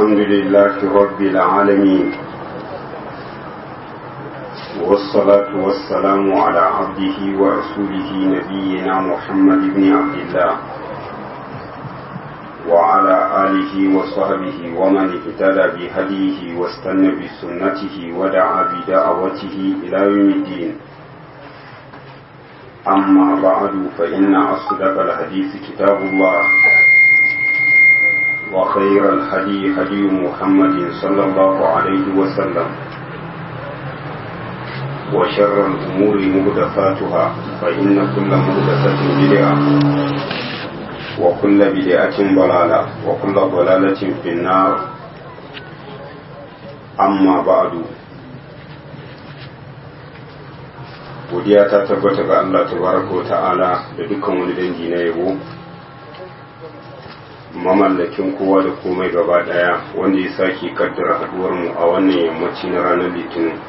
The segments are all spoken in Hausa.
الحمد لله رب العالمين والصلاة والسلام على عبده ورسوله نبينا محمد بن عبد الله وعلى آله وصحبه ومن اهتدى بهديه واستنى بسنته ودعا بدعوته إلى يوم الدين أما بعد فإن أصدق الحديث كتاب الله وخير الهدي هدي محمد صلى الله عليه وسلم وشر الأمور مهدفاتها فإن كل مهدفة بدعة وكل بدعة ضلالة وكل ضلالة في النار أما بعد godiya ta tabbata ga Allah tabaraka wa ta'ala da dukkan wani dangi na yabo mamallakin kowa da komai gaba daya wanda ya sake kaddara haduwar mu a wannan yammaci na ranar litinin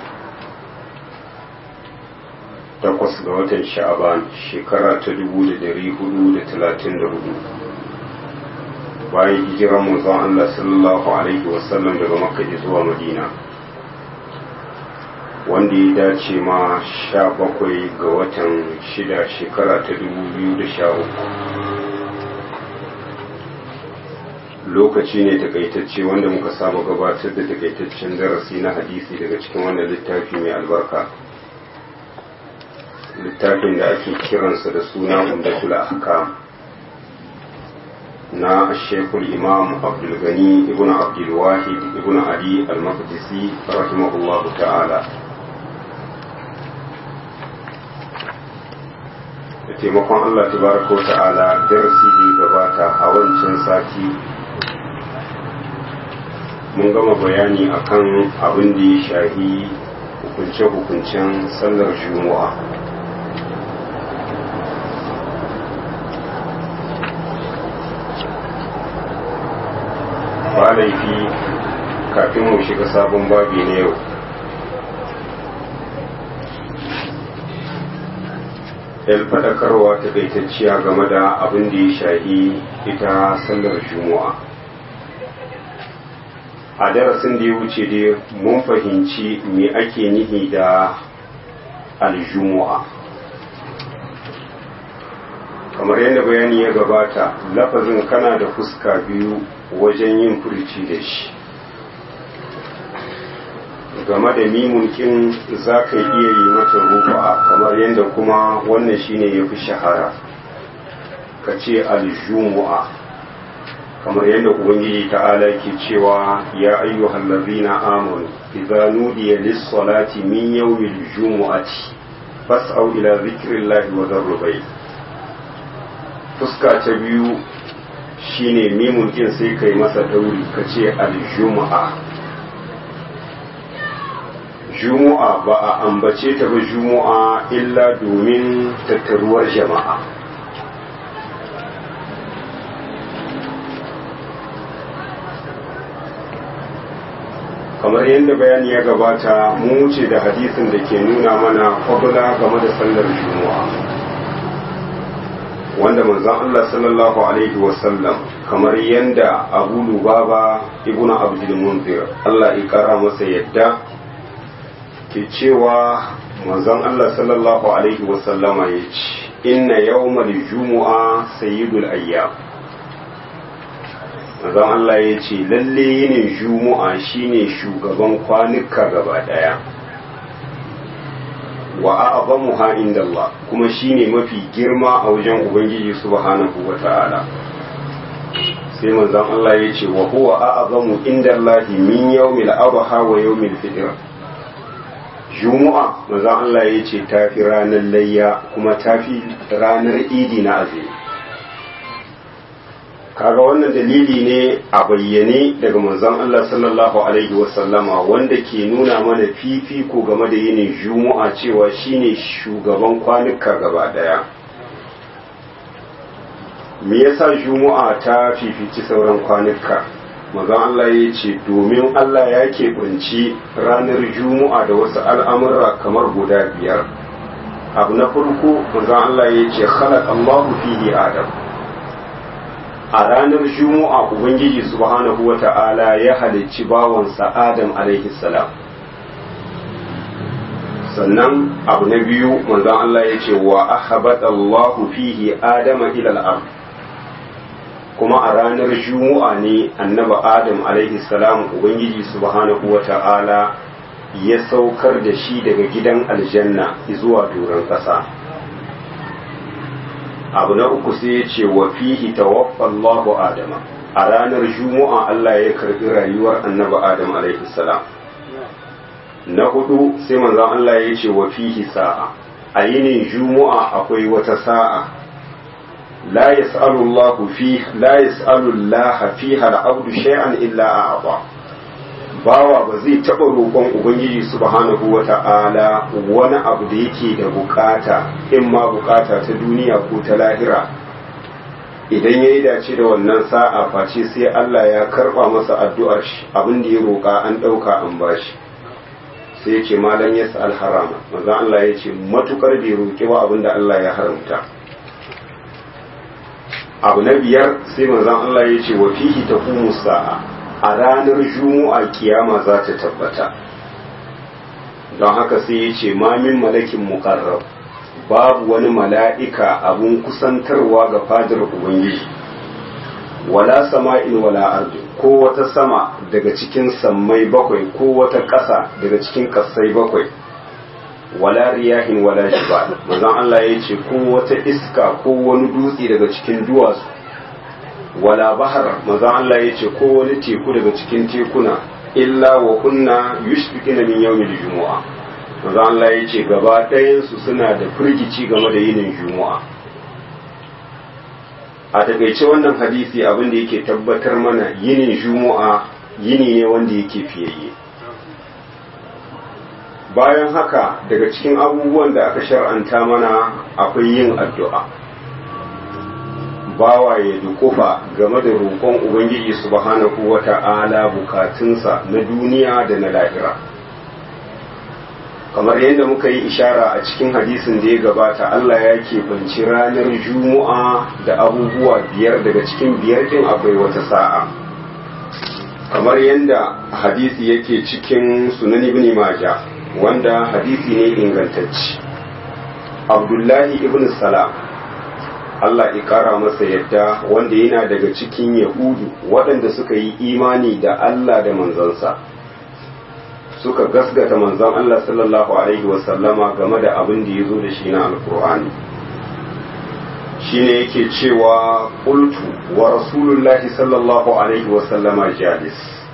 takwas ga watan sha'aban shekara ta dubu da dari hudu da talatin da hudu bayan hijiran manzon Allah sallallahu alaihi wasallam daga makka zuwa madina wanda ya dace ma sha bakwai ga watan shida shekara ta dubu biyu da sha uku lokaci ne takaitacce wanda muka saba gabatar da takaitaccen darasi na hadisi daga cikin wannan littafi mai albarka littafin da ake kiransa da suna umdatul ahkam na shekul imam abdulgani ibn abdulwahid ibn ali al-maqdisi rahimahullahu ta'ala da taimakon Allah tabaraka wa ta'ala darasi da gabata a wancan sati mun gama bayani akan abin da ya shahi hukunce-hukuncen sallar juma'a ba laifi kafin mu shiga sabon babi na yau yan faɗakarwa ta kaitacciya game da abin da ya shahi ita sallar juma'a a darasin da ya wuce dai mun fahimci me ake nihi da aljumu'a kamar yadda bayani ya gabata lafazin kana da fuska biyu wajen yin furci da shi game da mimunkin za ka iya yi mata rufa kamar yadda kuma wannan shine ya fi shahara ka ce aljumu'a kamar yadda ubangiji ta'ala ke cewa ya ayyuhal ladzina amanu idza nudiya lis-salati min yawmil jumu'ati fas'au ila dhikrillahi wa dharru fuska ta biyu shine mimun kin sai kai masa dauri ka ce al-jumu'a jumu'a ba a ambace ta ba jumu'a illa domin tattaruwar jama'a kamar yadda bayani ya gabata mu wuce da hadisin da ke nuna mana fadula game da sallar jumu'a wanda manzon Allah sallallahu alaihi wasallam kamar yadda abu lubaba ibnu abdul munzir Allah ya kara masa yadda ke cewa manzon Allah sallallahu alaihi wasallama ya ce inna yawmal jumu'a sayyidul ayyam manzon Allah ya ce lalle yinin jumu'a shine shugaban kwanuka gaba daya wa a'zamuha inda Allah kuma shine mafi girma a wajen ubangiji subhanahu wata'ala sai manzon Allah ya ce wa huwa a'zamu inda Allah min yawmil adha wa yawmil fitr jumu'a manzon Allah ya ce tafi ranar layya kuma tafi ranar idi na azumi kaga wannan dalili ne a bayyane daga manzon Allah sallallahu alaihi wasallama wanda ke nuna mana fifiko game da yinin juma'a cewa shine shugaban kwanuka gaba daya me yasa juma'a ta fifici sauran kwanuka manzon Allah ya ce domin Allah ya keɓanci ranar juma'a da wasu al'amura kamar guda biyar abu na farko manzon Allah ya ce khalaq Allahu fihi Adam a ranar juma'a ubangiji subhanahu wa ta'ala ya halicci bawansa adam alaihi salam sannan abu na biyu manzon Allah ya ce wa ahabata Allahu fihi adama ila al kuma a ranar juma'a ne annaba adam alaihi salam ubangiji subhanahu wa ta'ala ya saukar da shi daga gidan aljanna zuwa doron ƙasa abu na uku sai ya ce wa fihi tawaffa Allahu adama a ranar juma'a Allah ya karbi rayuwar annaba adam alaihi salam na hudu sai manzon Allah ya ce wa fihi sa'a a yinin juma'a akwai wata sa'a la yas'alu Allahu fi la yas'alu Allah fiha al-abdu shay'an illa a'ta bawa ba zai taɓa roƙon ubangiji subhanahu wa ta'ala wani abu da yake da bukata in ma bukata ta duniya ko ta lahira idan ya yi dace da wannan sa'a face sai Allah ya karɓa masa addu'ar shi abin da ya roƙa an ɗauka an bashi sai ya ce malam ya sa'al harama maza Allah ya ce matukar bai roƙi ba abin da Allah ya haramta abu na biyar sai manzan Allah ya ce wa fihi taqumu sa'a a ranar juma'a kiyama za ta tabbata don haka sai ya ce mamin malakin mukarrab babu wani mala'ika abun kusantarwa ga fadar ubangiji wala sama'in wala ardu ko wata sama daga cikin sammai bakwai ko wata ƙasa daga cikin ƙasai bakwai wala riyahin wala jibal manzon Allah ya ce ko wata iska ko wani dutse daga cikin duwatsu wala bahar manzon Allah ya ce ko wani teku daga cikin tekuna illa wa kunna yushfikina min yawmil jumu'a manzon Allah ya ce gaba ɗayan su suna da firgici game da yinin jumu'a a takaice wannan hadisi abin da yake tabbatar mana yinin jumu'a yini ne wanda yake fiyayye bayan haka daga cikin abubuwan da aka shar'anta mana akwai yin addu'a bawa ya dukufa game da roƙon ubangiji subhanahu wa ta'ala bukatunsa na duniya da na lahira kamar yadda muka yi ishara a cikin hadisin da ya gabata Allah ya keɓanci ranar juma'a da abubuwa biyar daga cikin biyar ɗin akwai wata sa'a kamar yadda hadisi yake cikin sunan ibn majah wanda hadisi ne ingantacci abdullahi ibn salam Allah ya kara masa yadda wanda yana daga cikin yahudu waɗanda suka yi imani da Allah da manzansa suka gasgata manzon Allah sallallahu alaihi wasallama game da abin da ya zo da shi na alkur'ani shine yake cewa qultu wa rasulullahi sallallahu alaihi wasallama jalis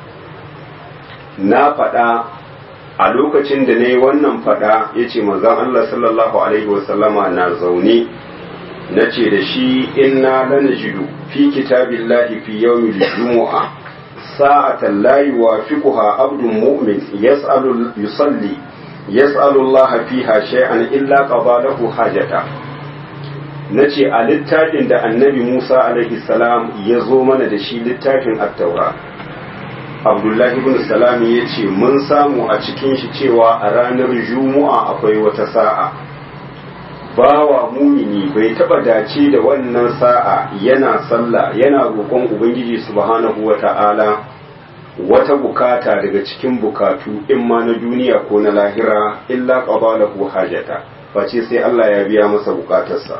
na faɗa a lokacin da na yi wannan faɗa ya ce manzon Allah sallallahu alaihi wasallama na zaune na ce da shi inna lanajidu fi kitabillahi fi yawmil jumu'a sa'atan la yuwafiquha abdun mu'min yas'alu yusalli yas'alu Allah fiha shay'an illa qada lahu hajata nace a littafin da annabi Musa alaihi salam ya zo mana da shi littafin at-taura Abdullahi ibn Salam ya ce mun samu a cikin shi cewa a ranar Juma'a akwai wata sa'a bawa mumini bai taba dace da wannan sa'a yana sallah yana roƙon ubangiji subhanahu wata'ala wata bukata daga cikin bukatu in ma na duniya ko na lahira illa qabalahu hajata face sai Allah ya biya masa bukatarsa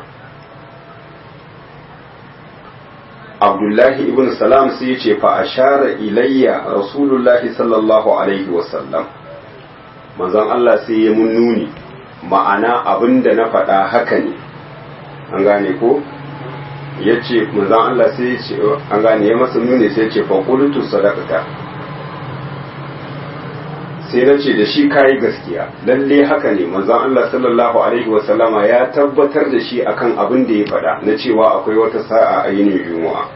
Abdullahi ibn Salam sai ya ce fa ashara ilayya Rasulullahi sallallahu alaihi wasallam manzon Allah sai ya mun nuni ma'ana abin da na faɗa haka ne an gane ko ya ce manzan Allah sai ya ce an gane ya masa nuni sai ya ce faƙulutu sadakata sai na ce da shi kayi gaskiya lalle haka ne manzan Allah sallallahu alaihi wasallama ya tabbatar da shi akan abin da ya faɗa na cewa akwai wata sa'a a yinin juma'a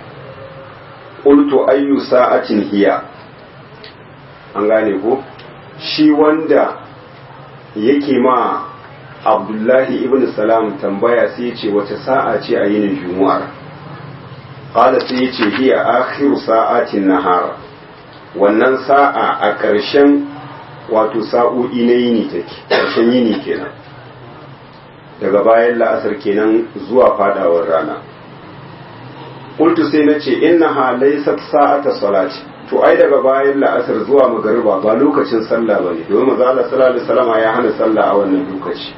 qultu ayyu sa'atin hiya an gane ko shi wanda yake ma abdullahi ibn salam tambaya sai ya ce wace sa'a ce a yinin jumu'ar qala sai ya ce hiya akhiru sa'atin nahar wannan sa'a a ƙarshen wato sa'o'i na yini take ƙarshen yini kenan daga bayan la'asar kenan zuwa fadawar rana qultu sai nace innaha laysat sa'ata salati to ai daga bayan la'asar zuwa magariba ba lokacin sallah bane domin manzo Allah sallallahu alaihi wasallam ya hana sallah a wannan lokaci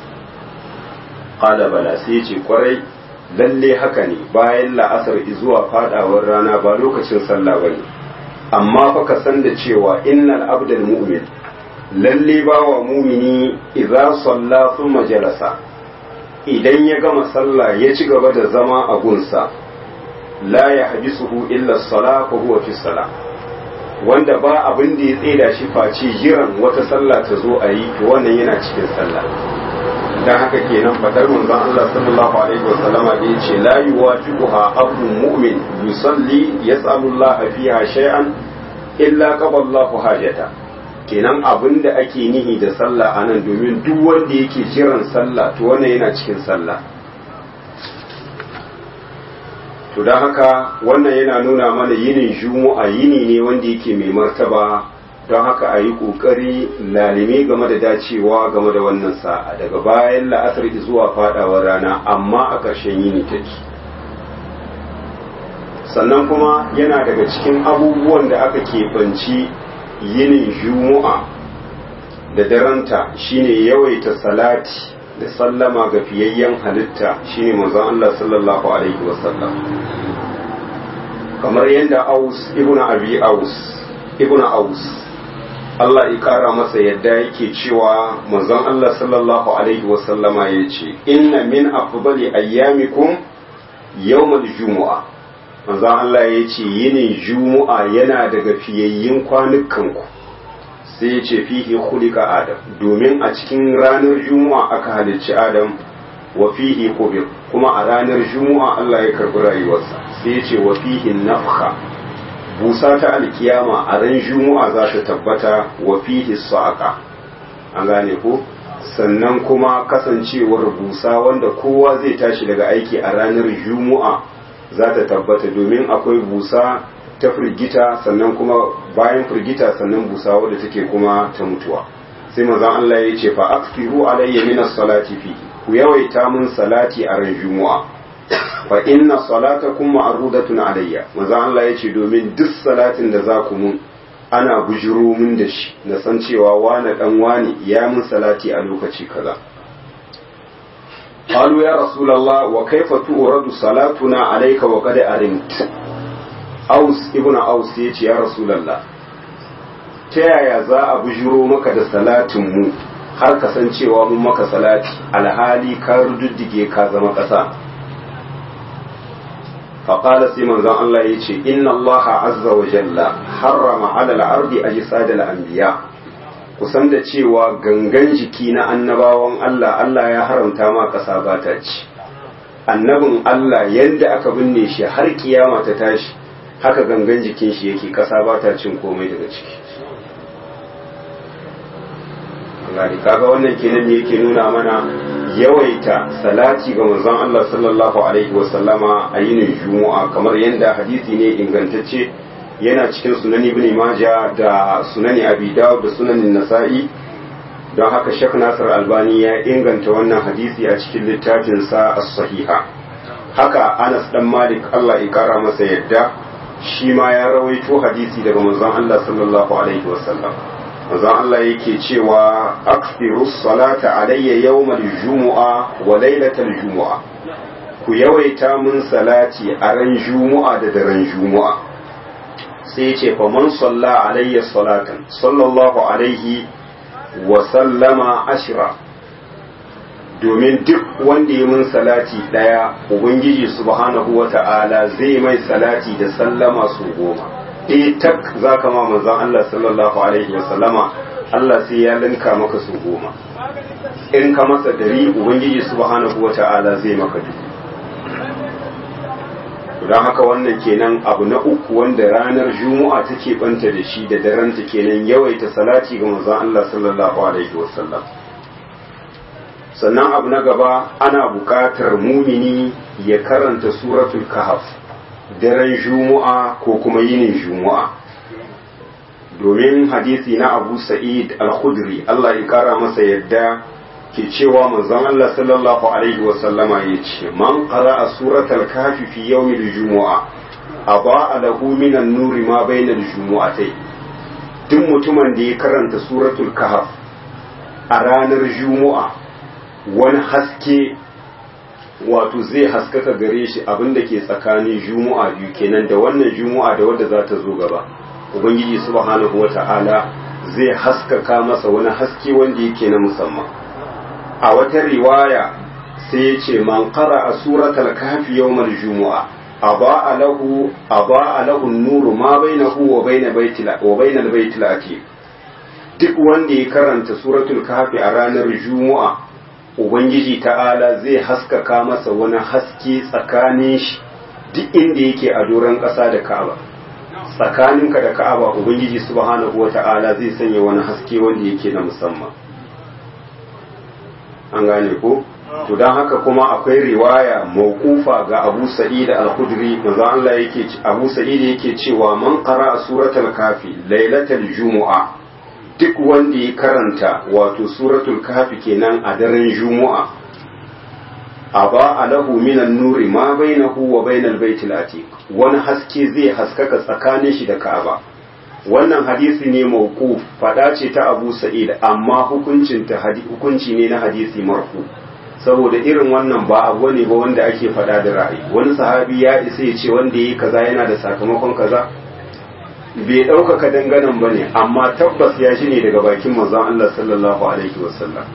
qala bala sai ce kwarai lalle haka ne bayan la'asar zuwa fadawar rana ba lokacin sallah bane amma fa ka san da cewa innal abdal mu'min lalle bawa mumini idza salla thumma jalasa idan ya gama sallah ya ci gaba da zama a gunsa la ya habisuhu illa sala fa huwa fi sala wanda ba abin da ya tseda shi face jiran wata sallah ta zo a yi to wannan yana cikin sallah dan haka kenan fadar manzon Allah sallallahu alaihi wa sallama da yace la yuwafiquha abdu mu'min yusalli yas'alu Allah fiha shay'an illa qaballahu hajata kenan abin da ake nihi da sallah anan domin duk wanda yake jiran sallah to wannan yana cikin sallah to don haka wannan yana nuna mana yinin juma'a yini ne wanda yake mai martaba don haka a yi ƙoƙari lalime game da dacewa game da wannan sa'a daga bayan la'asar zuwa faɗawar rana amma a ƙarshen yini take sannan kuma yana daga cikin abubuwan da aka keɓanci yinin juma'a da daranta shine yawaita salati da sallama ga fiyayyen halitta shine manzon Allah sallallahu alaihi wasallam kamar yadda Aus ibn Abi Aus ibn Aus Allah ya kara masa yadda yake cewa manzon Allah sallallahu alaihi wasallama yace inna min afdali ayyamikum yawmul jumu'a manzon Allah yace yinin jumu'a yana daga fiyayyin kwanukanku sai ya ce fihi khuliqa adam domin a cikin ranar juma'a aka halicci adam wa fihi qubir kuma a ranar juma'a Allah ya karbi rayuwarsa sai ya ce wa fihi nafkha busa ta alkiyama a ran juma'a za ta tabbata wa fihi saqa an gane ko sannan kuma kasancewar busa wanda kowa zai tashi daga aiki a ranar juma'a za ta tabbata domin akwai busa ta firgita sannan kuma bayan firgita sannan busa wadda take kuma ta mutuwa sai manzon Allah ya ce fa akfiru alayya min as-salati fi ku yawaita mun salati a ran juma'a fa inna salatakum ma'rudatun alayya manzon Allah ya ce domin duk salatin da za ku mun ana bujiro mun da shi na san cewa wani dan wani ya mun salati a lokaci kaza قالوا يا رسول الله وكيف تورد صلاتنا عليك وقد أرمت aus ibn aus ya ce ya rasulallah ta yaya za a bujiro maka da salatin mu har kasancewa mun maka salati alhali ka rududdige ka zama ƙasa faƙala sai manzon Allah ya ce inna Allah azza wa jalla harrama ala al-ardi ajsadal anbiya kusan da cewa gangan jiki na annabawan Allah Allah ya haramta ma ƙasa ba ta ci annabin Allah yadda aka binne shi har kiyama ta tashi haka gangan jikin shi yake kasa ba ta cin komai daga ciki Allah kaga wannan kenan ne yake nuna mana yawaita salati ga manzon Allah sallallahu alaihi wasallama a yinin juma'a kamar yadda hadisi ne ingantacce yana cikin sunan ibn maja da sunan abi dawud da sunan nasa'i don haka shek nasir albani ya inganta wannan hadisi a cikin littafin sa as-sahiha haka anas dan malik Allah ya kara masa yadda shi ma ya rawaito hadisi daga manzon Allah sallallahu alaihi wasallam manzon Allah yake cewa akthiru salata alayya yawmal jumu'a wa laylatal jumu'a ku yawaita mun salati a ran jumu'a da daren jumu'a sai ce fa man salla alayya salatan sallallahu alaihi wa sallama ashira domin duk wanda ya mun salati daya ubangiji subhanahu wa ta'ala zai mai salati da sallama su goma eh tak zaka ma manzon Allah sallallahu alaihi wa sallama Allah sai ya linka maka su goma in ka masa dari ubangiji subhanahu wa ta'ala zai maka duk don haka wannan kenan abu na uku wanda ranar juma'a take banta da shi da daren ta kenan yawaita salati ga manzon Allah sallallahu alaihi wasallam sannan abu na gaba ana buƙatar mumini ya karanta suratul kahf daren juma'a ko kuma yinin juma'a domin hadisi na abu sa'id al-khudri Allah ya kara masa yadda ke cewa manzon Allah sallallahu alaihi wasallama ya ce man qara'a suratal kafi fi yawmil jumu'a aba lahu minan nuri ma bainal jumu'atai duk mutumin da ya karanta suratul kahf a ranar jumu'a wani haske wato zai haskaka gare shi abinda ke tsakanin jumu'a biyu kenan da wannan jumu'a da wadda za ta zo gaba ubangiji subhanahu wata'ala zai haskaka masa wani haske wanda yake na musamman a wata riwaya sai ya ce man qara a suratul kahfi yawmal jumu'a aba lahu aba lahu nuru ma bainahu wa bain baitil wa bainal baitil atiq duk wanda ya karanta suratul kahfi a ranar jumu'a ubangiji ta'ala zai haskaka masa wani haske tsakanin shi duk inda yake a doron ƙasa da ka'aba tsakaninka da ka'aba ubangiji subhanahu wa ta'ala zai sanya wani haske wanda yake na musamman an gane ko to don haka kuma akwai riwaya mawqufa ga Abu Sa'id al-Khudri manzo Allah yake Abu Sa'id yake cewa man qara suratul kafi lailatul jumu'a duk wanda ya karanta wato suratul kafi kenan a daren jumu'a aba alahu minan nuri ma bainahu wa bainal baitil atiq wani haske zai haskaka tsakanin shi da Ka'aba wannan hadisi ne mawquf fada ce ta Abu Sa'id amma hukuncin ta hukunci ne na hadisi marfu saboda irin wannan ba abu ne ba wanda ake fada da ra'ayi wani sahabi ya isa ya ce wanda yi kaza yana da sakamakon kaza bai ɗaukaka danganan ba ne amma tabbas ya shi ne daga bakin manzon Allah sallallahu alaihi wasallam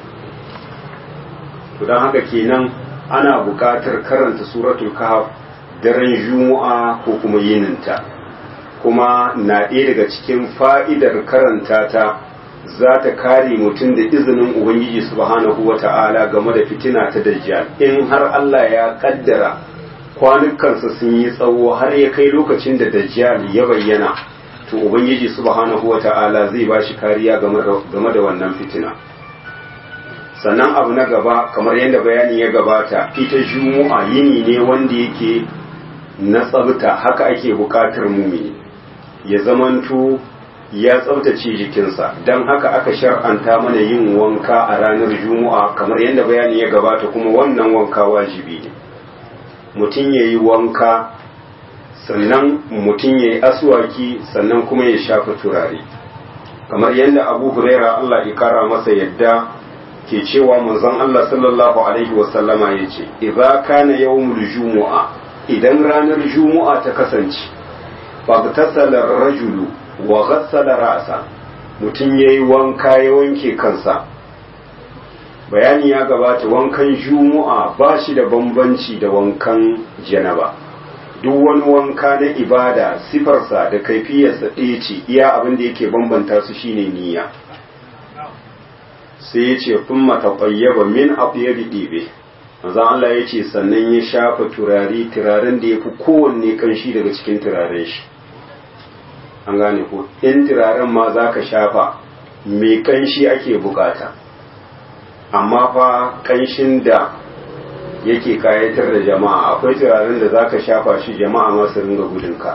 to don haka kenan ana buƙatar karanta suratul kahf daren juma'a ko kuma yininta kuma na ɗaya daga cikin fa'idar karanta ta za ta kare mutum da izinin ubangiji subhanahu wa ta'ala game da fitina ta dajjal in har Allah ya kaddara kwanukansa sun yi tsawo har ya kai lokacin da dajjal ya bayyana to ubangiji subhanahu wa ta'ala zai ba shi kariya game da wannan fitina sannan abu na gaba kamar yadda bayani ya gabata ita juma'a yini ne wanda yake na tsabta haka ake bukatar mumini ya zamanto ya tsabtace jikinsa don haka aka shar'anta mana yin wanka a ranar juma'a kamar yadda bayani ya gabata kuma wannan wanka wajibi ne mutum ya yi wanka sannan mutum ya yi aswaki sannan kuma ya shafa turare kamar yadda abu huraira allah ya kara masa yadda ke cewa manzon allah sallallahu alaihi wasallama ya ce idza kana yawmul jumu'a idan ranar jumu'a ta kasance fagtasala rajulu wa ghassala ra'sa mutum yayi wanka ya wanke kansa bayani ya gabata wankan jumu'a ba shi da bambanci da wankan janaba duk wani wanka na ibada sifarsa da kaifiyarsa ɗaya ce iya abin da yake bambanta su shine niyya sai ya ce kun mataƙayyaba min afiyabi ɗibe manzon Allah ya ce sannan ya shafa turare turaren da ya fi kowanne kanshi daga cikin turaren shi an gane ko in turaren ma za ka shafa mai kanshi ake bukata amma fa kanshin da yake kayatar da jama'a akwai turaren da za ka shafa shi jama'a masu ringa gudunka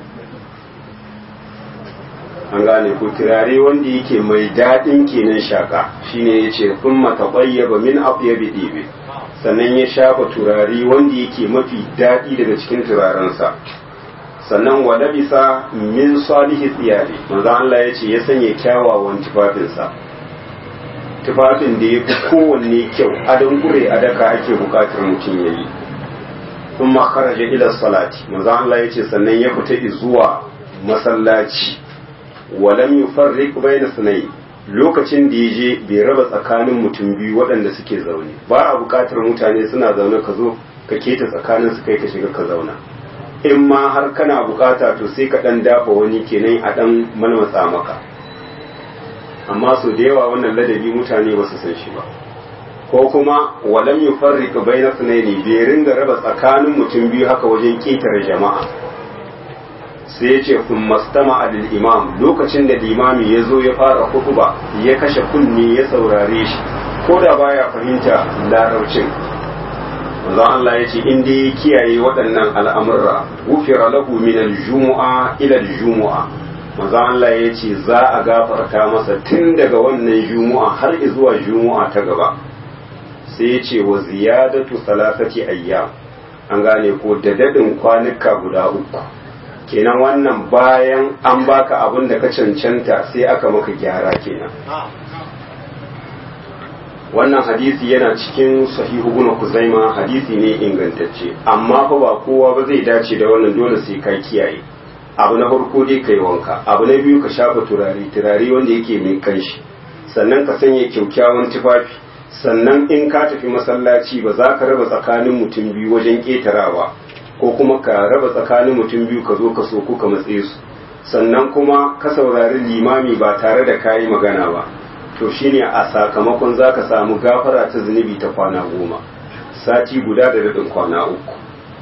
an gane ko turare wanda yake mai daɗin kenan shaka shine ya ce kun mataɓayyaba min afyabi ɗibe sannan ya shafa turare wanda yake mafi daɗi daga cikin turarensa sannan wa labisa min salihi tsiyari manzo Allah ya ce ya sanya kyawawan tufafinsa tufafin da ya fi kowanne kyau adon gure a daka ake bukatar mutum ya yi sun makaraja ila salati manzo Allah ya ce sannan ya fita zuwa masallaci walam yufarriq bayna sunayi lokacin da ya je bai raba tsakanin mutum biyu waɗanda suke zaune ba a bukatar mutane suna zaune ka zo ka keta tsakanin su kai ka shiga ka zauna in ma har kana bukata to sai ka dan dafa wani kenan a dan malmatsa maka amma so da yawa wannan ladabi mutane ba su san shi ba ko kuma walam yufarriq bayna sunaini bai ringa raba tsakanin mutum biyu haka wajen ketare jama'a sai ya ce kun mastama alil imam lokacin da limami ya zo ya fara hutuba ya kashe kunni ya saurare shi ko da baya fahimta larabcin manzon Allah ya ce in dai ya kiyaye waɗannan al'amurra wufira lahu min al-jumu'a ila al-jumu'a maza Allah ya ce za a gafarta masa tun daga wannan juma'a har zuwa juma'a ta gaba sai ya ce wa ziyadatu salasati ayyam an gane ko da dadin kwanuka guda uku kenan wannan bayan an baka abin da ka cancanta sai aka maka gyara kenan wannan hadisi yana cikin sahihu ibn kuzaima hadisi ne ingantacce amma fa ba kowa ba zai dace da wannan dole sai ka kiyaye abu na farko dai kai wanka abu na biyu ka shafa turare turare wanda yake mai kanshi sannan ka sanya kyaukyawan tufafi sannan in ka tafi masallaci ba za ka raba tsakanin mutum biyu wajen ƙetarawa ko kuma ka raba tsakanin mutum biyu ka zo ka so ko ka matse su sannan kuma ka saurari limami ba tare da kayi magana ba to shine a sakamakon za ka samu gafara ta zunubi ta kwana goma sati guda da daɗin kwana uku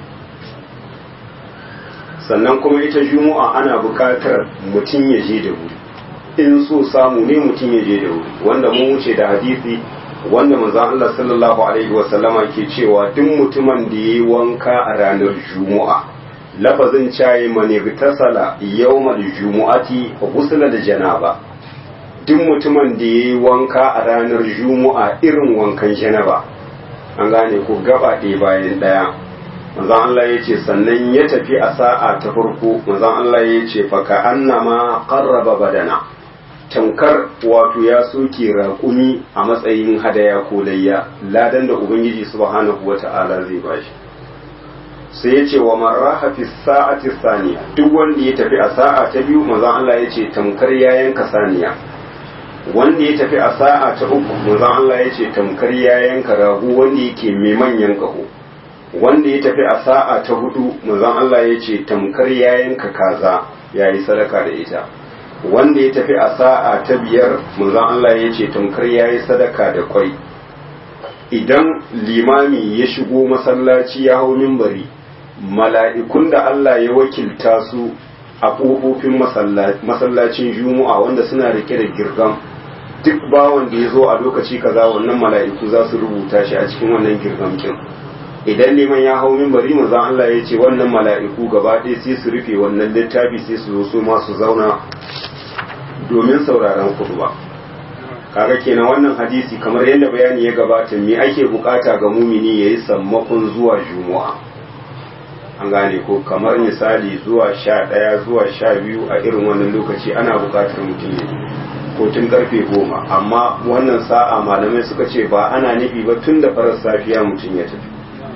sannan kuma ita juma'a ana buƙatar mutum ya je da wuri in so samu ne mutum ya je da wuri wanda mun wuce da hadisi wanda manzon Allah sallallahu alaihi wa sallama ke cewa duk mutumin da yayi wanka a ranar juma'a lafazin cayi mane tasala yawmal jumu'ati ghusla da janaba duk mutumin da yayi wanka a ranar juma'a irin wankan janaba an gane ko gaba ɗaya bayan ɗaya manzon Allah ya ce sannan ya tafi a sa'a ta farko manzon Allah ya ce fa ka annama qarraba badana tamkar wato ya soke raƙumi a matsayin hadaya ko layya ladan da ubangiji subhanahu wata'ala zai bashi sai ya ce wa marraha fi sa'ati saniya duk wanda ya tafi a sa'a ta biyu manzon Allah ya ce tamkar ya yanka saniya wanda ya tafi a sa'a ta uku manzon Allah ya ce tamkar ya yanka rago wanda yake mai manyan kaho wanda ya tafi a sa'a ta hudu manzon Allah ya ce tamkar ya yanka kaza yayi sadaka da ita wanda ya tafi a sa'a ta biyar manzon Allah ya ce tamkar ya yi sadaka da kwai idan limami ya shigo masallaci ya hau mimbari mala'ikun da Allah ya wakilta su a ƙofofin masallacin juma'a wanda suna rike da girgam duk bawan da ya zo a lokaci kaza wannan mala'iku za su rubuta shi a cikin wannan girgamkin idan liman ya hau mimbari manzon Allah ya ce wannan mala'iku gaba ɗaya sai su rufe wannan littafi sai su zo su ma su zauna domin sauraron kutuba kaga kenan wannan hadisi kamar yadda bayani ya gabata me ake bukata ga mumini yayi sammakon zuwa juma'a an gane ko kamar misali zuwa sha ɗaya zuwa sha biyu a irin wannan lokaci ana bukatar mutum ya ko tun karfe goma amma wannan sa'a malamai suka ce ba ana nufi ba tun da farar safiya mutum ya tafi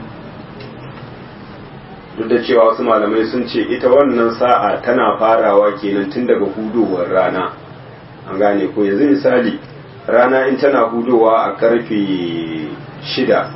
duk da cewa wasu malamai sun ce ita wannan sa'a tana farawa kenan tun daga hudowar rana an gane ko yanzu misali rana in tana hudowa a karfe shida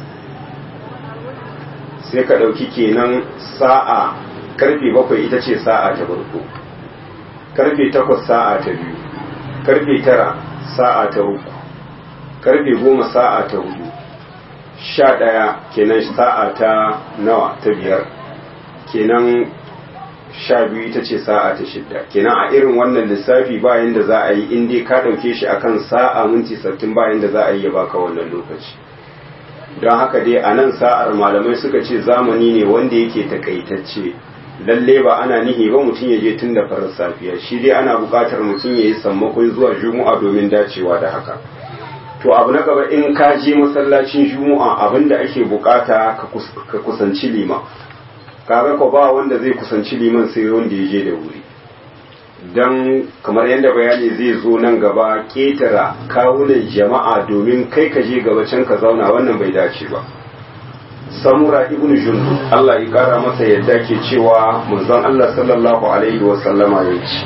sai ka ɗauki kenan sa'a karfe bakwai ita ce sa'a ta farko karfe takwas sa'a ta biyu karfe tara sa'a ta uku karfe goma sa'a ta hudu sha ɗaya kenan sa'a ta nawa ta biyar kenan sha biyu ita ce sa'a ta shidda kenan a irin wannan lissafi bayan da za a yi in dai ka ɗauke shi akan sa'a minti sattin bayan da za a yi ya baka wannan lokaci don haka dai a nan sa'ar malamai suka ce zamani ne wanda yake takaitacce lalle ba ana nihi ba mutum ya je tun da farar safiya shi dai ana buƙatar mutum ya yi sammakon zuwa juma'a domin dacewa da haka to abu na gaba in ka je masallacin juma'a abin da ake buƙata ka kusanci liman kaga ko ba wanda zai kusanci liman sai wanda ya je da wuri don kamar yadda bayani zai zo nan gaba ketara kawunan jama'a domin kai ka je gaba can ka zauna wannan bai dace ba samura ibnu jundu Allah ya kara masa yadda ke cewa manzon Allah sallallahu alaihi wa sallama ya ce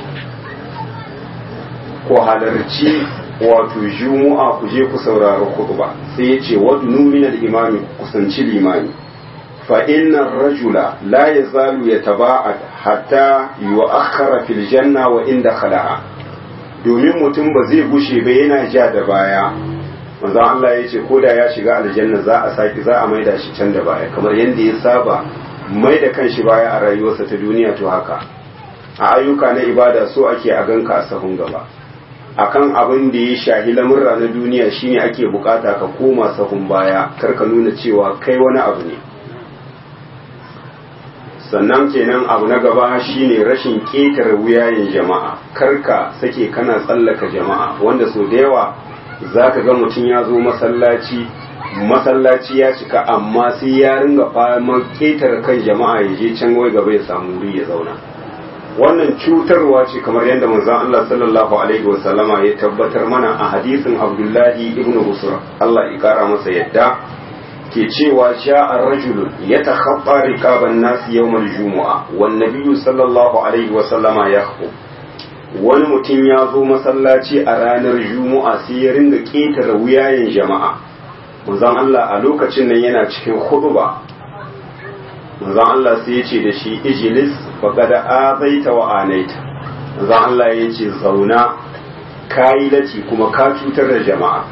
ko halarci wato jumu'a ku je ku saurari khutba sai ya ce wadnu min al-imami kusanci limami فإن الرجل لا يزال يتباعد حتى يؤخر في الجنة وإن دخلها domin mutum ba zai gushe ba yana ja da baya manzon Allah ya ce ko da ya shiga aljanna za a saki za a maida shi can da baya kamar yadda ya saba mai da kanshi baya a rayuwarsa ta duniya to haka a ayyuka na ibada so ake a ganka a sahun gaba akan abin da ya shahi lamurra na duniya shine ake bukata ka koma sahun baya kar ka nuna cewa kai wani abu ne sannan kenan abu na gaba shine rashin ƙetare wuyayen jama'a karka sake kana tsallaka jama'a wanda so da yawa za ka ga mutum ya zo masallaci masallaci ya cika amma sai ya ringa fama ƙetare kan jama'a ya je can wai gaba ya samu wuri ya zauna wannan cutarwa ce kamar yadda manzon Allah sallallahu alaihi wa sallama ya tabbatar mana a hadisin Abdullahi ibn Busra Allah ya kara masa yadda ke cewa sha'a rajulun ya takhabba riqaban nas yawmal jumu'a wan nabiyyu sallallahu alaihi wa sallama yakhutub wani mutum ya zo masallaci a ranar juma'a sai ya ringa ƙetare wuyayen jama'a manzon Allah a lokacin nan yana cikin khutba manzon Allah sai ya ce da shi ijlis faqad azaita wa anaita manzon Allah ya ce zauna kayi lati kuma ka cutar da jama'a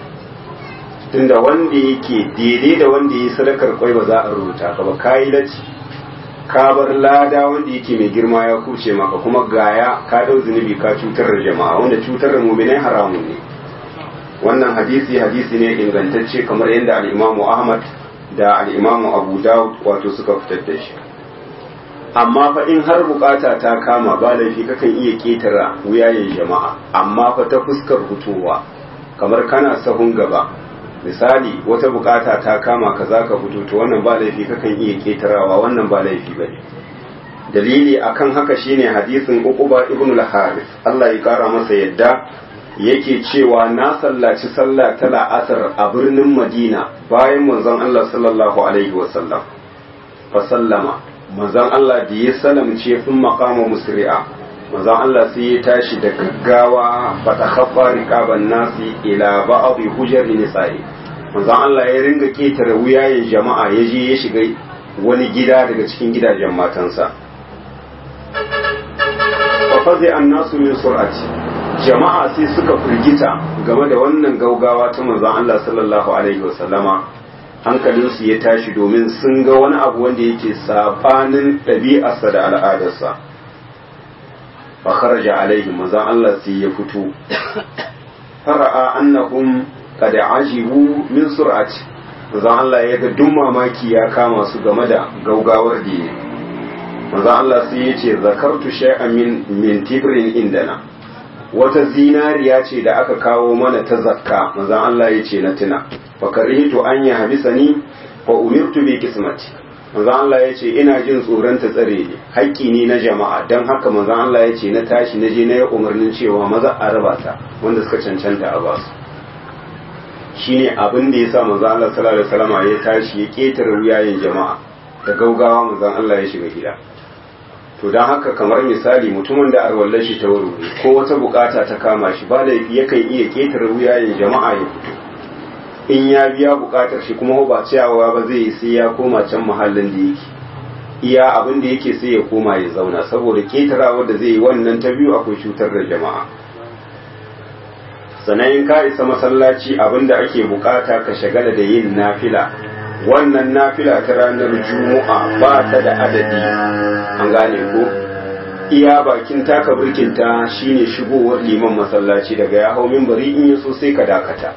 tunda wanda yake daidai da wanda yi sadakar kwai ba za a rubuta ka ba kayi lati ka bar lada wanda yake mai girma ya kuce maka kuma gaya ka dau zunubi ka cutar da jama'a wanda cutar da mu'minai haramun ne wannan hadisi hadisi ne ingantacce kamar yadda al-Imam Ahmad da al-Imam Abu Dawud wato suka fitar da shi amma fa in har bukata ta kama ba laifi kakan iya ketara wuyayen jama'a amma fa ta fuskar hutowa kamar kana sahun gaba misali wata bukata ta kama ka za ka fito to wannan ba laifi kakan iya ketarawa wannan ba laifi ba ne dalili akan haka shine hadisin uquba ibn al-haris Allah ya kara masa yadda yake cewa na sallaci sallah ta la'asar a birnin Madina bayan manzon Allah sallallahu alaihi wasallam fa sallama manzon Allah da ya salamce sun maqama musri'a manzon Allah sai ya tashi da gaggawa fa takhaffa riqaban nasi ila ba'd hujar nisa'i manzon Allah ya ringa ketare wuyayen jama'a ya je ya shiga wani gida daga cikin gidajen matansa fa fazi annasu min sur'ati jama'a sai suka firgita game da wannan gaugawa ta manzon Allah sallallahu alaihi wasallama hankalinsu ya tashi domin sun ga wani abu wanda yake sabanin ɗabi'arsa da al'adarsa fa kharaja alaihim manzon Allah sai ya fito fara'a annahum qad ajibu min sur'ati manzon Allah ya ga duk mamaki ya kama su game da gaugawar da yake manzon Allah sai ya ce zakartu shay'an min min tibrin indana wata zinariya ce da aka kawo mana ta zakka manzon Allah ya ce na tuna fa karihtu an ya habisani fa umirtu bi kismati manzon Allah ya ce ina jin tsoron ta tsare ni haƙƙi ne na jama'a dan haka manzon Allah ya ce na tashi na je na yi umarnin cewa maza a raba ta wanda suka cancanta a basu shine abin da yasa manzon Allah sallallahu alaihi wasallam ya tashi ya ketare wuyayen jama'a da gaugawa manzon Allah ya shiga gida to don haka kamar misali mutumin da arwallar shi ta wuri ko wata bukata ta kama shi ba laifi yakan iya ketare wuyayen jama'a ya fito in ya biya bukatar shi kuma ba ciyawa ba zai yi sai ya koma can muhallin da yake iya abin da yake sai ya koma ya zauna saboda ketarawa da zai yi wannan ta biyu akwai cutar da jama'a sannan in ka isa masallaci abin da ake bukata ka shagala da yin nafila wannan nafila ta ranar juma'a ba ta da adadi an gane ko iya bakin taka birkinta shine shigowar liman masallaci daga ya hau minbari in yaso sai ka dakata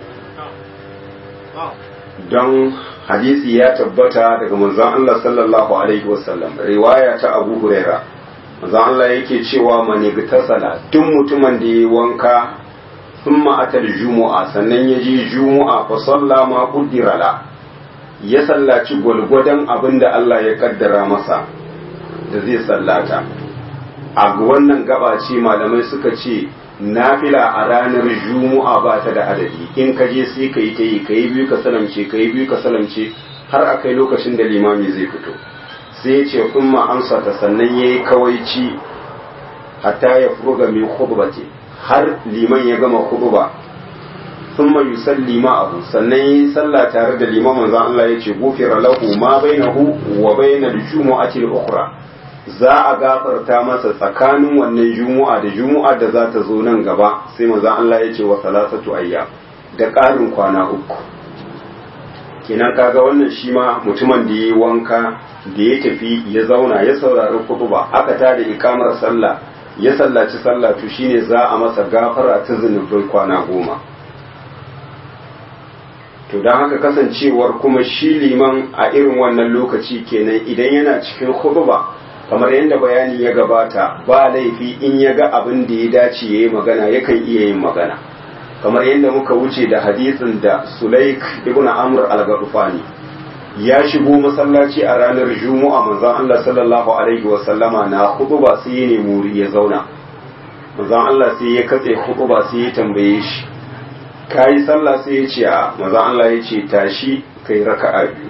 don hadisi ya tabbata daga manzon Allah sallallahu alaihi wasallam riwaya ta Abu Huraira manzon Allah yake cewa mani tasala duk mutumin da yayi wanka thumma atal jumu'a sannan ya je jumu'a fa salla ma qaddara la ya sallaci gwalgwadon abin da Allah ya kaddara masa da zai sallata a wannan gaba ce malamai suka ce nafila a ranar juma'a ba ta da adadi in ka je sai ka yi ta yi ka yi biyu ka salamce ka yi biyu ka salamce har a kai lokacin da limami zai fito sai ya ce kun amsa ta sannan ya yi kawaici hatta ya furuga min khutbati har liman ya gama khutba ثم يصلي معه sannan yi sallah tare da liman manzon Allah yace gufira lahu ma bainahu wa bainal jumu'ati al-ukhra za a gafarta masa tsakanin wannan jumu'a da jumu'a da za ta zo nan gaba sai manzon Allah yace wa salasatu ayya da ƙarin kwana uku kenan kaga wannan shi ma mutumin da yayi wanka da ya tafi ya zauna ya saurari kutuba aka tada ikamar sallah ya sallaci sallah to shine za a masa gafara ta zunubai kwana goma to don haka kasancewar kuma shi liman a irin wannan lokaci kenan idan yana cikin khutba kamar yadda bayani ya gabata ba laifi in ya ga abin da ya dace ya yi magana yakan iya yin magana kamar yadda muka wuce da hadisin da sulaik ibn amr al-ghafani ya shigo masallaci a ranar juma'a manzon Allah sallallahu alaihi wa sallama na khutba sai ya nemi wuri ya zauna manzon Allah sai ya katse khutba sai ya tambaye shi kayi sallah sai ya ce a manzon Allah ya ce tashi kai raka'a biyu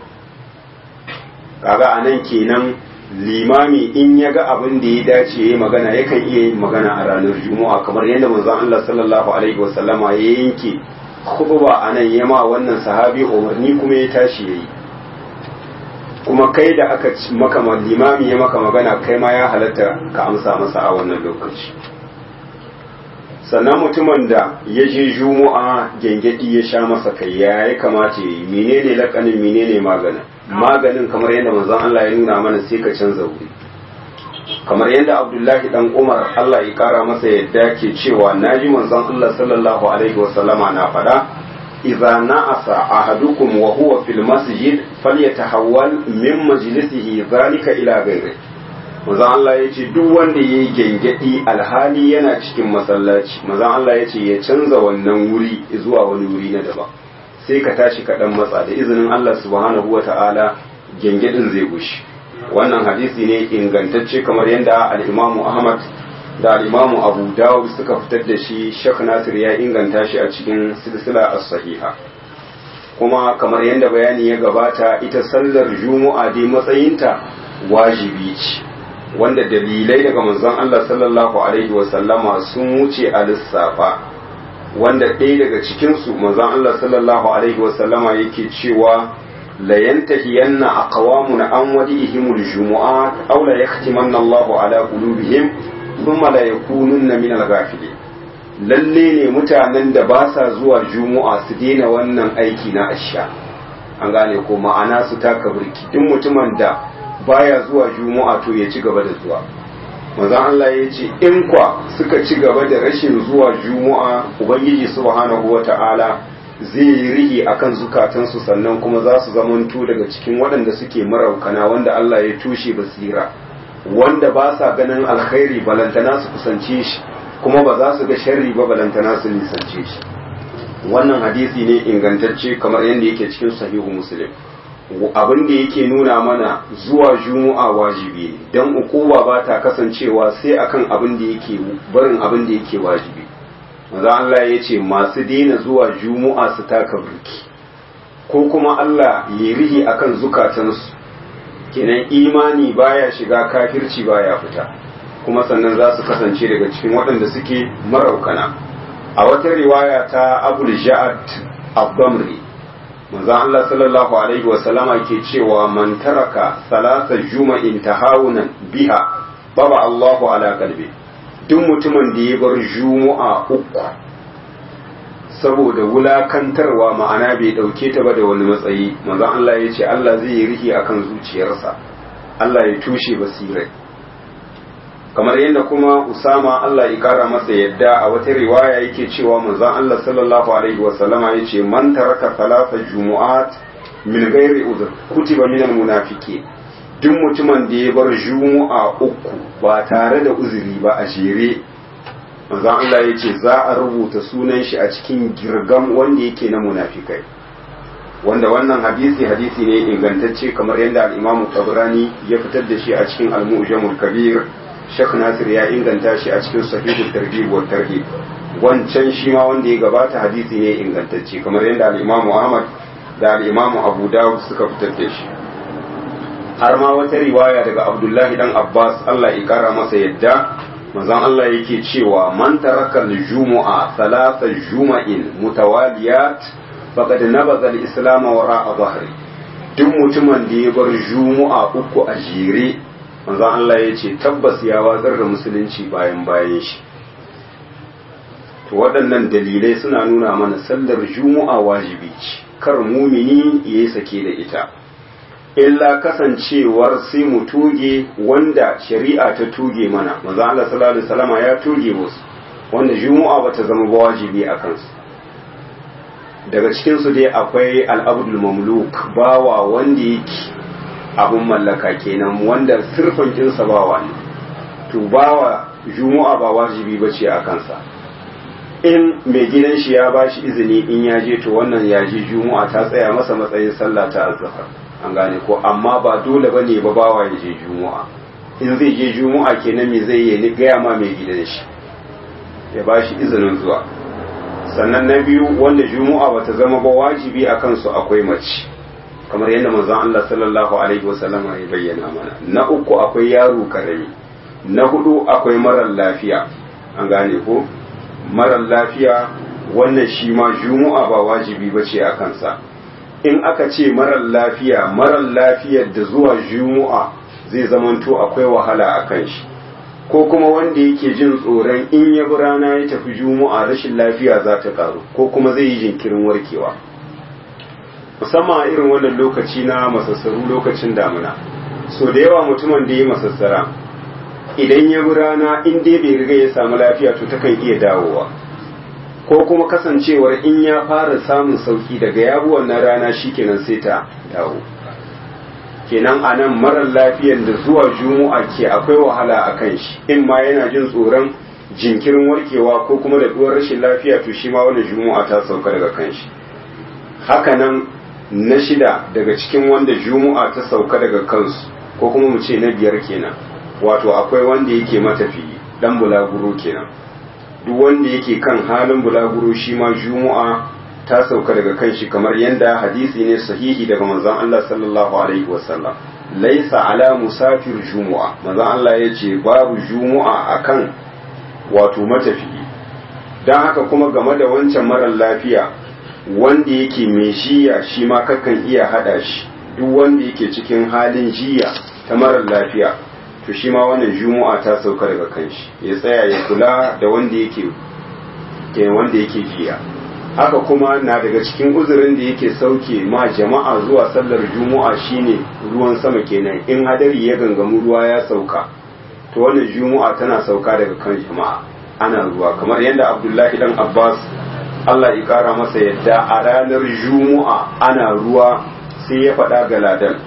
kaga anan kenan limami in ya ga abin da ya dace ya yi magana yakan iya yin magana a ranar juma'a kamar yadda manzon Allah sallallahu alaihi wa sallama ya yanke khutba anan ya ma wannan sahabi umarni kuma ya tashi yayi kuma kai da aka maka limami ya maka magana kai ma ya halatta ka amsa masa a wannan lokaci sannan mutumin da ya je juma'a gengedi ya sha masa kai ya ya kamata ya yi menene lakanin menene maganin maganin kamar yadda manzon Allah ya nuna mana sai ka canza wuri kamar yadda Abdullahi dan Umar Allah ya kara masa yadda ke cewa naji manzon Allah sallallahu alaihi wasallama na faɗa idza na'asa ahadukum wa huwa fil masjid falyatahawwal min majlisihi zalika ila ghairi manzon Allah ya ce duk wanda ya yi gengedi alhali yana cikin masallaci manzon Allah ya ce ya canza wannan wuri zuwa wani wuri na daban sai ka tashi kaɗan matsa da izinin Allah subhanahu wa ta'ala gengedin zai gushi wannan hadisi ne ingantacce kamar yadda al'imamu Ahmad da al'imamu Abu Dawud suka fitar da shi Sheikh Nasir ya inganta shi a cikin silsila as-sahiha kuma kamar yadda bayani ya gabata ita sallar juma'a dai matsayinta wajibi ce wanda dalilai daga manzon Allah sallallahu alaihi wasallama sun wuce a lissafa wanda ɗaya daga cikinsu manzon Allah sallallahu alaihi wasallama yake cewa la yantahiyanna aqwamun an wadihimul jumu'at aw la yahtimanna Allahu ala qulubihim thumma la yakununna min al-ghafilin lalle ne mutanen da ba sa zuwa jumu'a su daina wannan aiki na asha an gane ko ma'ana su taka burki duk mutumin da baya zuwa juma'a to ya ci gaba da zuwa manzon Allah ya ce in kwa suka ci gaba da rashin zuwa juma'a ubangiji subhanahu wata'ala zai yi rihi akan zukatansu sannan kuma za su zamanto daga cikin waɗanda suke maraukana wanda Allah ya tushe basira wanda ba sa ganin alkhairi balantana su kusance shi kuma ba za su ga sharri ba balantana su nisance shi wannan hadisi ne ingantacce kamar yadda yake cikin sahihu muslim abin da yake nuna mana zuwa juma'a wajibi ne don ukuwa ba ta kasancewa sai akan abin da yake barin abin da yake wajibi maza Allah ya ce masu daina zuwa juma'a su taka burki ko kuma Allah ya rihi akan zukatansu kenan imani baya shiga kafirci baya fita kuma sannan za su kasance daga cikin waɗanda suke maraukana a wata riwaya ta abul ja'ad abdamri manzon Allah sallallahu alaihi wa sallama ke cewa man taraka salasa juma'in tahawunan biha baba Allahu ala qalbi duk mutumin da ya bar juma'a uku saboda wulakantarwa ma'ana bai dauke ta ba da wani matsayi manzon Allah ya ce Allah zai yi rihi akan zuciyarsa Allah ya tushe basirai kamar yadda kuma Usama Allah ya kara masa yadda a wata riwaya yake cewa manzon Allah sallallahu alaihi wa sallama yace man taraka thalatha jumu'at min ghairi udhr kutiba minal munafiqin duk mutumin da ya bar jumu'a uku ba tare da uzuri ba a jere manzon Allah yace za a rubuta sunan shi a cikin girgam wanda yake na munafikai wanda wannan hadisi hadisi ne ingantacce kamar yadda al-Imam Tabrani ya fitar da shi a cikin Al-Mu'jamul Kabir Sheikh Nasir ya inganta shi a cikin sahihul targhib wa tarhib wancan shi ma wanda ya gabata hadisi ne ingantacce kamar yadda al-Imam Ahmad da al-Imam Abu Dawud suka fitar da shi har ma wata riwaya daga Abdullah dan Abbas Allah ya kara masa yadda manzon Allah yake cewa man taraka al-jumu'a thalatha juma'in mutawaliyat faqad nabadha al-islam wara'a dhahri duk mutumin da ya bar jumu'a uku a jere manzon Allah ya ce tabbas ya watsar da musulunci bayan bayan shi to waɗannan dalilai suna nuna mana sallar juma'a wajibi ce kar mumini ya yi sake da ita illa kasancewar sai mu tuge wanda shari'a ta tuge mana manzon Allah sallallahu alaihi wasallama ya tuge wasu wanda juma'a bata zama ba wajibi a kansu daga cikinsu dai akwai al'abdul mamluk bawa wanda yake abin mallaka kenan wanda sirfin kinsa bawa ne to bawa juma'a ba wajibi ba ce a kansa in mai gidan shi ya ba shi izini in ya je to wannan ya je juma'a ta tsaya masa matsayin sallah ta azhar an gane ko amma ba dole ba ne ba bawa ya je juma'a in zai je juma'a kenan me zai yi gaya ma mai gidan shi ya ba shi izinin zuwa sannan na biyu wanda juma'a bata zama ba wajibi a kansu akwai mace kamar yadda manzon Allah sallallahu alaihi wasallam ya bayyana mana na uku akwai yaro karami na hudu akwai marar lafiya an gane ko marar lafiya wannan shi ma juma'a ba wajibi ba ce a kansa in aka ce marar lafiya marar lafiyar da zuwa juma'a zai zamanto akwai wahala a kan shi ko kuma wanda yake jin tsoron in ya bi rana ya tafi juma'a rashin lafiya za ta karu ko kuma zai yi jinkirin warkewa musamman a irin wannan lokaci na masassaru lokacin damuna so da yawa mutumin da ya masassara idan ya bi rana in dai bai riga ya samu lafiya to takan iya dawowa ko kuma kasancewar in ya fara samun sauki daga ya bi wannan rana shikenan sai ta dawo kenan a nan marar lafiyan da zuwa juma'a ke akwai wahala a kan shi in ma yana jin tsoron jinkirin warkewa ko kuma da duwar rashin lafiya to shi ma wani juma'a ta sauka daga kan shi hakanan na shida daga cikin wanda juma'a ta sauka daga kansu ko kuma mu ce na biyar kenan wato akwai wanda yake matafiyi dan bulaguro kenan duk wanda yake kan halin bulaguro shi ma juma'a ta sauka daga kan shi kamar yadda hadisi ne sahihi daga manzon Allah sallallahu alaihi wasallam laisa ala musafir jumu'a manzon Allah ya ce babu jumu'a akan wato matafiyi don haka kuma game da wancan marar lafiya wanda yake mai jiya shi ma kakan iya hada shi duk wanda yake cikin halin jiya ta marar lafiya to shi ma wannan jumu'a ta sauka daga kan shi ya tsaya ya kula da wanda yake wanda yake jiya haka kuma na daga cikin uzurin da yake sauke ma jama'a zuwa sallar juma'a shine ruwan sama kenan in hadari ya gangamu ruwa ya sauka to wannan juma'a tana sauka daga kan jama'a ana ruwa kamar yadda abdullahi dan abbas allah ya kara masa yadda a ranar juma'a ana ruwa sai ya faɗa ga ladan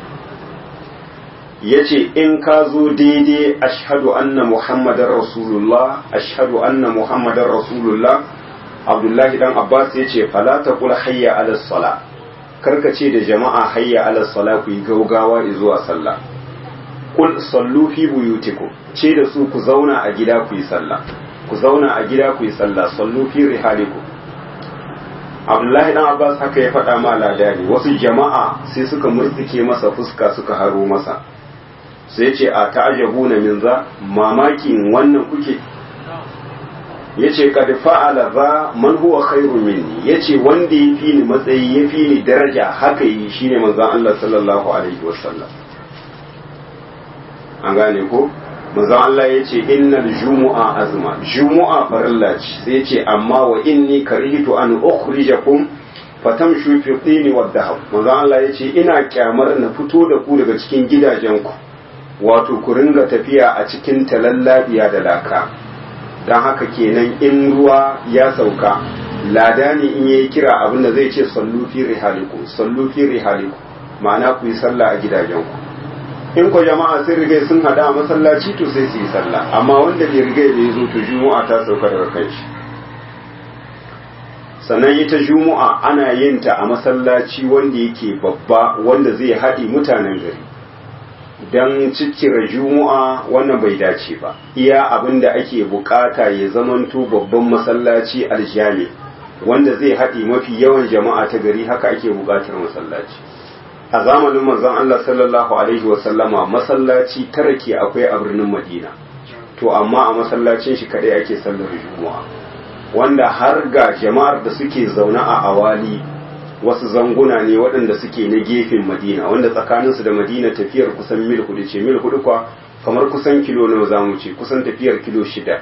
ya ce in ka zo daidai ashhadu anna muhammadar rasulullah ashhadu anna muhammadar rasulullah abdullahi dan abbas ya ce fala ta kula hayya ala sala karka ce da jama'a hayya ala sala ku yi gaugawa zuwa sallah kul sallu fi buyutikum ce da su ku zauna a gida ku yi sallah ku zauna a gida ku yi sallah sallu fi rihalikum abdullahi dan abbas haka ya faɗa ma ladani wasu jama'a sai suka murtsike masa fuska suka haro masa sai ce a ta'ajabuna min za mamakin wannan kuke yace kad fa'ala za man huwa khairu minni yace wanda ya fi ni matsayi ya fi ni daraja haka yi shine manzon Allah sallallahu alaihi wasallam an gane ko manzon Allah yace innal jumu'a azma jumu'a farilla ce sai yace amma wa inni karihtu an ukhrijakum fatamshu fi tini wad dahab manzon Allah yace ina kyamar na fito da ku daga cikin gidajenku wato ku ringa tafiya a cikin talallabiya da laka don haka kenan in ruwa ya sauka lada ne in yayi kira abin da zai ce sallu fi rihaliku sallu fi rihaliku ma'ana ku yi sallah a gidajenku in ko jama'a sun riga sun hada a masallaci to sai su yi sallah amma wanda bai riga bai zo to juma'a ta sauka daga kai shi sannan ita juma'a ana yin ta a masallaci wanda yake babba wanda zai haɗi mutanen gari don cikkira juma'a wannan bai dace ba iya abin da ake bukata ya zamanto babban masallaci aljami wanda zai haɗi mafi yawan jama'a ta gari haka ake bukatar masallaci a zamanin manzon Allah sallallahu alaihi wasallama masallaci tara ke akwai a birnin Madina to amma a masallacin shi kadai ake sallar juma'a wanda har ga jama'ar da suke zaune a awali wasu zanguna ne waɗanda suke na gefen madina wanda tsakaninsu da madina tafiyar kusan mil hudu ce mil hudu kwa kamar kusan kilo nawa za mu ce kusan tafiyar kilo shida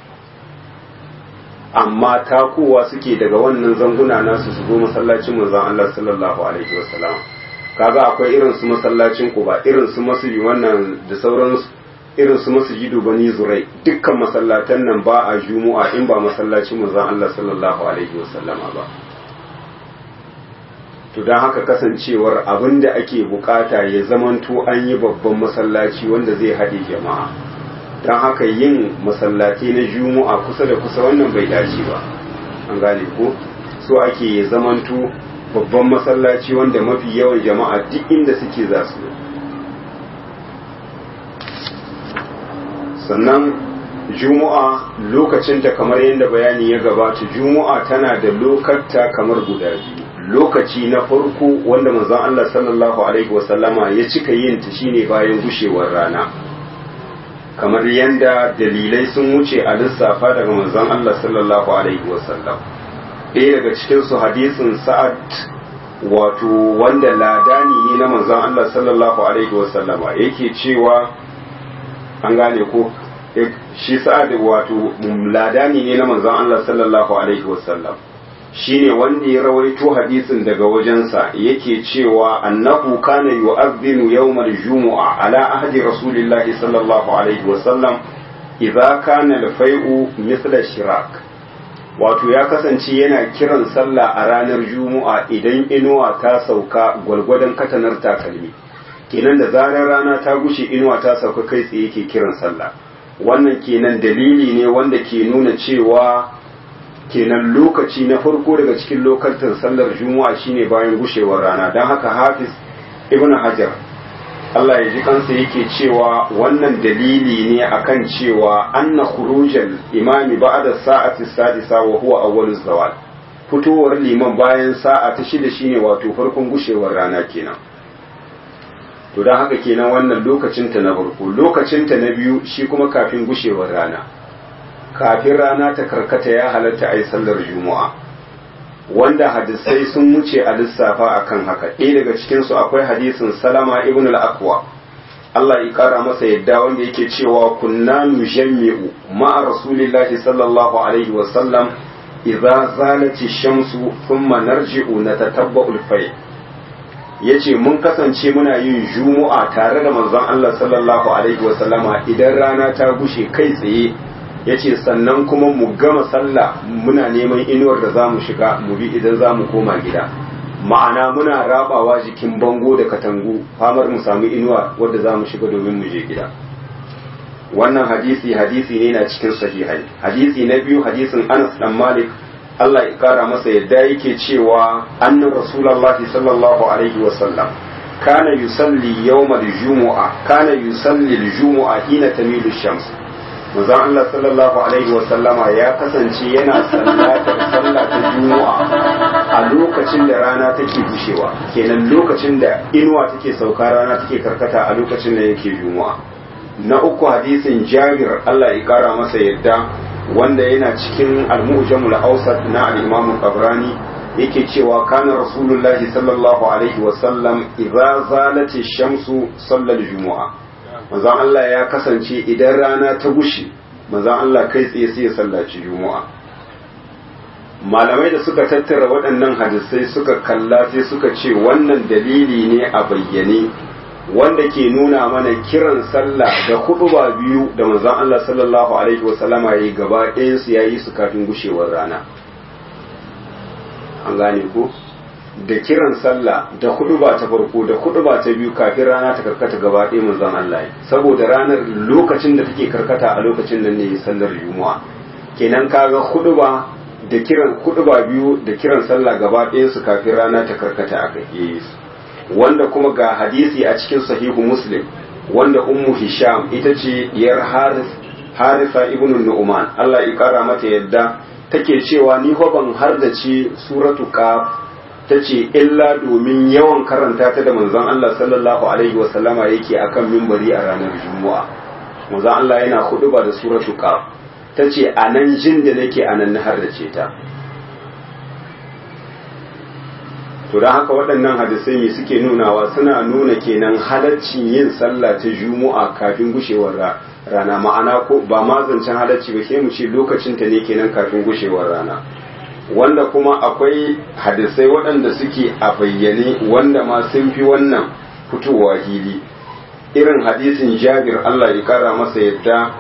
amma takowa suke daga wannan zanguna nasu su zo masallacin manzon Allah sallallahu alaihi wasallam kaga akwai irin su masallacin Quba irin su masjidi wannan da sauran irin su masjidu bani zurai dukkan masallatan nan ba a juma'a in ba masallacin manzon Allah sallallahu alaihi wasallama ba to don haka kasancewar abin da ake bukata ya zamanto an yi babban masallaci wanda zai haɗe jama'a don haka yin masallaci na juma'a kusa da kusa wannan bai dace ba an gane ko so ake ya zamanto babban masallaci wanda mafi yawan jama'a duk inda suke za su sannan juma'a lokacinta kamar yadda bayani ya gabata juma'a tana da lokata kamar guda biyu lokaci na farko wanda manzon Allah sallallahu alaihi wasallama ya cika yin ta shine bayan gushewar rana kamar yadda dalilai sun wuce a lissafa daga manzon Allah sallallahu alaihi wasallam ɗaya daga cikin su hadisin sa'ad wato wanda ladani ne na manzon Allah sallallahu alaihi wasallama yake cewa an gane ko shi sa'ad wato ladani ne na manzon Allah sallallahu alaihi wasallam shine wanda ya rawaito hadisin daga wajensa yake cewa annahu kana yu'adhdhinu yawmal jumu'a ala ahdi rasulillahi sallallahu alaihi wasallam idza kana al-fai'u mithla shirak wato ya kasance yana kiran sallah a ranar juma'a idan inuwa ta sauka gwalgwadon katanar takalmi kenan da zarar rana ta gushe inuwa ta sauka kai tsaye yake kiran sallah wannan kenan dalili ne wanda ke nuna cewa kenan lokaci na farko daga cikin lokacin sallar juma'a shine bayan gushewar rana don haka hafiz ibn hajar Allah ya ji kansa yake cewa wannan dalili ne akan cewa anna khurujal imami ba'da sa'ati sadisa wa huwa awwaluz zawal fitowar liman bayan sa'a ta shida shine wato farkon gushewar rana kenan to don haka kenan wannan lokacinta na farko lokacinta na biyu shi kuma kafin gushewar rana kafin rana ta karkata ya halatta a yi sallar juma'a wanda hadisai sun wuce a lissafa akan haka ɗaya daga cikinsu akwai hadisin salama ibn al-akwa Allah ya kara masa yadda wanda yake cewa kunna nujammi'u ma'a rasulillahi sallallahu alaihi wa sallam idza zalati shamsu thumma narji'u natatabba'u al-fay yace mun kasance muna yin juma'a tare da manzon Allah sallallahu alaihi wa sallama idan rana ta gushe kai tsaye ya ce sannan kuma mu gama sallah muna neman inuwar da za mu shiga mu bi idan za mu koma gida ma'ana muna rabawa jikin bango da katangu famar mu samu inuwa wadda za mu shiga domin mu je gida wannan hadisi hadisi ne na cikin sahihai hadisi na biyu hadisin anas dan malik Allah ya kara masa yadda yake cewa annan rasulullahi sallallahu alaihi wa sallam kana yusalli yawmal jumu'a kana yusalli al-jumu'a hina tamilu shams manzon Allah sallallahu alaihi wasallama ya kasance yana sallatar sallah ta juma'a a lokacin da rana take bushewa kenan lokacin da inuwa take sauka rana take karkata a lokacin da yake juma'a na uku hadisin jabir Allah ya kara masa yadda wanda yana cikin al-mu'jamul awsat na al-imam qabrani yake cewa kana rasulullahi sallallahu alaihi wasallam idza zalati shamsu sallal jumu'a manzon Allah ya kasance idan rana ta gushe manzon Allah kai tsaye sai ya sallaci juma'a malamai da suka tattara waɗannan hadisai suka kalla sai suka ce wannan dalili ne a bayyane wanda ke nuna mana kiran sallah da hudu ba biyu da manzon Allah sallallahu alaihi wasallama yayi gaba ɗayan su yayi su kafin gushewar rana an gane ko da kiran sallah da hudu ba ta farko da hudu ba ta biyu kafin rana ta karkata gaba ɗaya manzon Allah saboda ranar lokacin da take karkata a lokacin nan ne sallar juma'a kenan kaga hudu ba da kiran hudu ba biyu da kiran sallah gaba ɗayan su kafin rana ta karkata a kai wanda kuma ga hadisi a cikin sahihu muslim wanda ummu hisham ita ce diyar haris harisa ibnu nu'man Allah ya kara mata yadda take cewa ni ho ban har da ce suratu qaf ta ce illa domin yawan karanta ta da manzon Allah sallallahu alaihi wa sallama yake akan mimbari a ranar juma'a manzon Allah yana hudu ba da suratu qaf ta ce a nan jin da nake a nan na har da ce ta to don haka waɗannan hadisai me suke nunawa suna nuna kenan halaccin yin sallah ta juma'a kafin gushewar rana ma'ana ko ba ma zancen halacci ba sai mu ce lokacin ta ne kenan kafin gushewar rana wanda kuma akwai hadisai waɗanda suke a bayyane wanda ma sun fi wannan fitowa hili irin hadisin jabir Allah ya kara masa yadda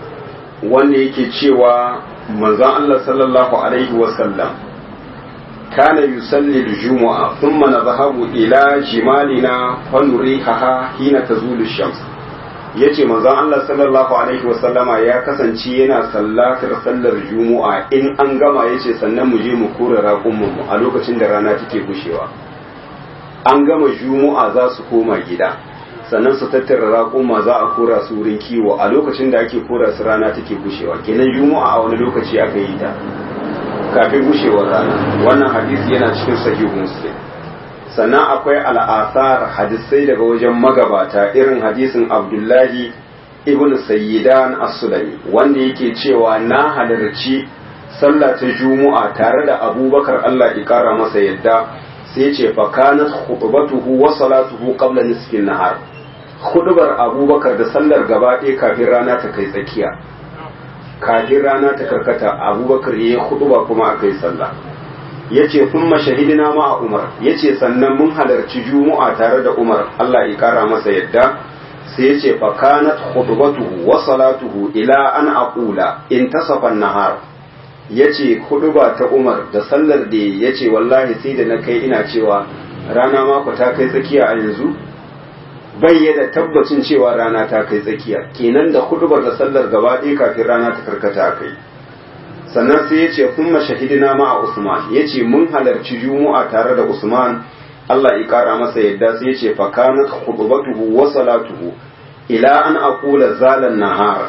wanda yake cewa manzon Allah sallallahu alaihi wasallam kana yusalli al-jumu'a thumma nadhhabu ila jimalina fa nurihaha hina tazulu shams yace manzon Allah sallallahu alaihi wa sallama ya kasance yana sallatar sallar jumu'a in an gama yace sannan mu je mu kura raƙumin mu a lokacin da rana take gushewa an gama jumu'a za su koma gida sannan su tattara raƙuma za a kora su wurin kiwo a lokacin da ake kora su rana take gushewa kenan juma'a a wani lokaci aka yi ta kafin gushewar rana wannan hadisi yana cikin sahihu muslim sannan akwai al'asar hadisai daga wajen magabata irin hadisin abdullahi ibn sayyidan as-sulami wanda yake cewa na halarci sallah ta juma'a tare da abubakar Allah ya kara masa yadda sai ce fa kanat khutbatuhu wa salatuhu qabla nisfin nahar hudubar abubakar da sallar gaba ɗaya kafin rana ta kai tsakiya kafin rana ta karkata abubakar ya yi huduba kuma aka yi sallah ya ce kun mashahidina ma a umar ya ce sannan mun halarci juma'a tare da umar allah ya kara masa yadda sai ya ce fakanat hudubatuhu wa salatuhu ila an aqula in tasafan nahar ya ce huduba ta umar da sallar da ya ce wallahi sai da na kai ina cewa rana mako ta kai tsakiya a yanzu bai da tabbacin cewa rana ta kai tsakiya kenan da hudubar da sallar gaba ɗaya kafin rana ta karkata a kai sannan sai ya ce kun mashahidina ma a usman ya ce mun halarci juma'a tare da usman allah ya kara masa yadda sai ya ce fakanat hudubatuhu wa salatuhu ila an aqula zalan nahar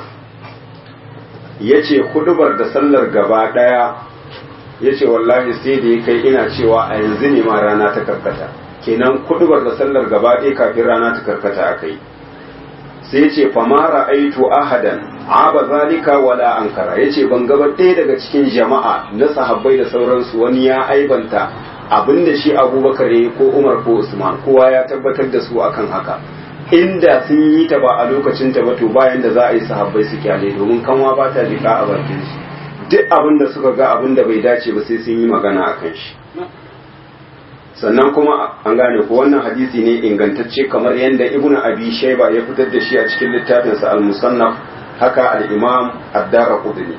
ya ce hudubar da sallar gaba ɗaya ya ce wallahi sai da ya kai ina cewa a yanzu ne ma rana ta karkata kenan kudubar da sallar gaba ɗaya kafin rana ta karkata a kai sai ce famara aitu ahadan aba zalika wala ankara yace ban gaba ɗaya daga cikin jama'a na sahabbai da sauransu wani ya aibanta abinda shi abubakar ya ko umar ko usman kowa ya tabbatar da su akan haka inda sun yi ta ba a lokacin ta ba to bayan da za a yi sahabbai su kyale domin kanwa ba ta jika a bakin su duk abin da suka ga abin da bai dace ba sai sun yi magana akan shi sannan kuma an gane ko wannan hadisi ne ingantacce kamar yadda ibnu abi shayba ya fitar da shi a cikin littafinsa al-musannaf haka al-imam ad-darqutni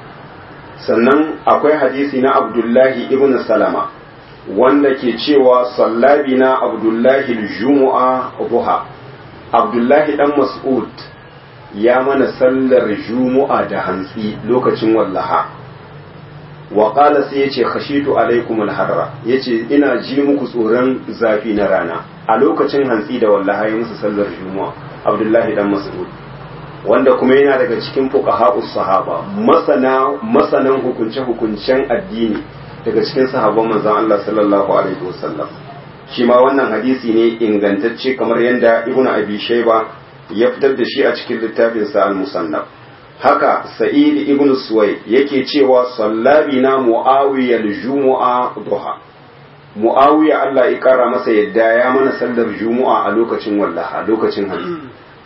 sannan akwai hadisi na abdullahi ibnu salama wanda ke cewa sallabina abdullahi al-jumu'a duha abdullahi dan mas'ud ya mana sallar jumu'a da hantsi lokacin wallaha wa qala sai yace khashitu alaikum alharra yace ina ji muku tsoron zafi na rana a lokacin hantsi da wallahi musu sallar juma'a abdullahi dan mas'ud wanda kuma yana daga cikin fuqaha'us sahaba masana masanan hukunce hukuncen addini daga cikin sahabban manzon Allah sallallahu alaihi wasallam shi ma wannan hadisi ne ingantacce kamar yadda ibnu abi shayba ya fitar da shi a cikin littafinsa al-musannaf haka sa'id ibn suwai yake cewa sallabi na mu'awiyar jumu'a duha mu'awiya Allah ya kara masa yadda ya mana sallar jumu'a a lokacin wallaha lokacin hali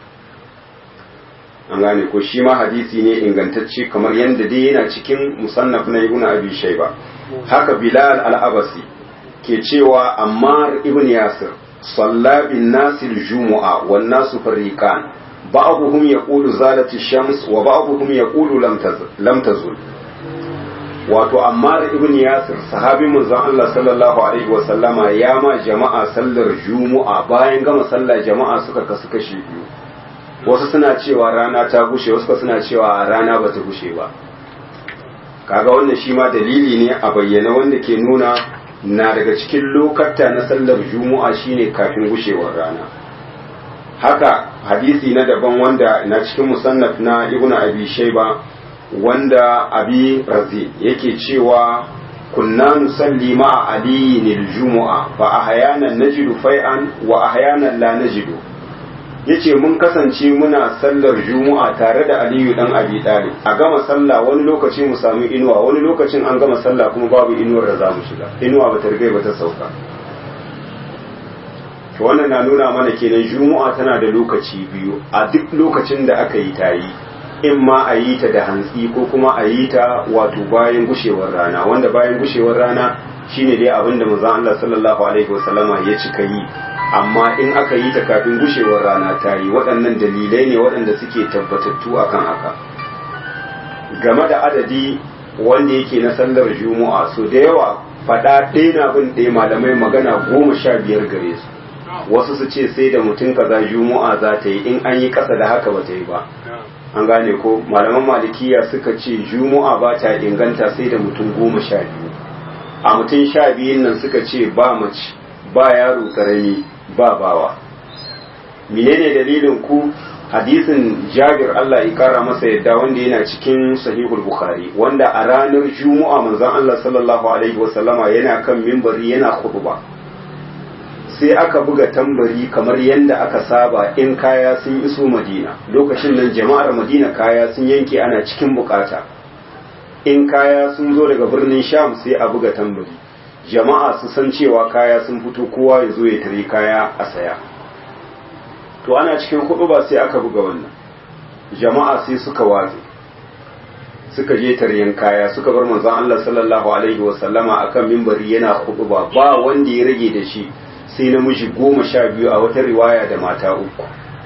an gane ko shi ma hadisi ne ingantacce kamar yadda dai yana cikin musannaf na ibn abi shayba haka bilal al-abasi ke cewa ammar ibn yasir sallabin nasir jumu'a wan nasu fariqan بعضهم يقول زالت الشمس وبعضهم يقول لم تزل لم تزل wato ammar ibn yasir sahabi manzon Allah sallallahu alaihi wa sallama ya ma jama'a sallar jumu'a bayan gama sallar jama'a suka kasu kashi biyu wasu suna cewa rana ta gushe wasu suna cewa rana bata gushe ba kaga wannan shi ma dalili ne a bayyana wanda ke nuna na daga cikin lokata na sallar jumu'a shine kafin gushewar rana haka hadisi na daban wanda na cikin musannaf na ibnu abi shayba wanda abi razi yake cewa kunna nusalli ma'a aliyin aljumu'a fa ahyanan najidu fai'an wa ahyanan la najidu yace mun kasance muna sallar jumu'a tare da aliyu dan abi talib a gama sallah wani lokaci mu samu inuwa wani lokacin an gama sallah kuma babu inuwar da za mu shiga inuwa bata riga ba ta sauka to wannan na nuna mana kenan juma'a tana da lokaci biyu a duk lokacin da aka yi ta yi in ma a yi ta da hantsi ko kuma a yi ta wato bayan gushewar rana wanda bayan gushewar rana shine dai abin da manzon Allah sallallahu alaihi wasallama ya cika yi amma in aka yi ta kafin gushewar rana ta yi waɗannan dalilai ne waɗanda suke tabbatattu akan haka game da adadi wanda yake na sallar juma'a so da yawa faɗa ɗaya na bin ɗaya malamai magana goma sha biyar gare su wasu su ce sai da mutum kaza juma'a za ta yi in an yi ƙasa da haka ba ta yi ba an gane ko malaman malikiya suka ce juma'a ba ta inganta sai da mutum goma sha biyu a mutum sha biyun nan suka ce ba mace ba yaro karami ba bawa menene dalilin ku hadisin jabir Allah ya kara masa yadda wanda yana cikin sahihul bukhari wanda a ranar juma'a manzon Allah sallallahu alaihi wasallama yana kan mimbari yana khutba sai aka buga tambari kamar yadda aka saba in kaya sun iso madina lokacin nan jama'ar madina kaya sun yanke ana cikin bukata in kaya sun zo daga birnin sham sai a buga tambari jama'a su san cewa kaya sun fito kowa ya zo ya tare kaya a saya to ana cikin hudu ba sai aka buga wannan jama'a sai suka watse suka je taryan kaya suka bar manzon Allah sallallahu alaihi wa sallama akan mimbari yana hudu ba ba wanda ya rage da shi sai namiji goma sha biyu a wata riwaya da mata uku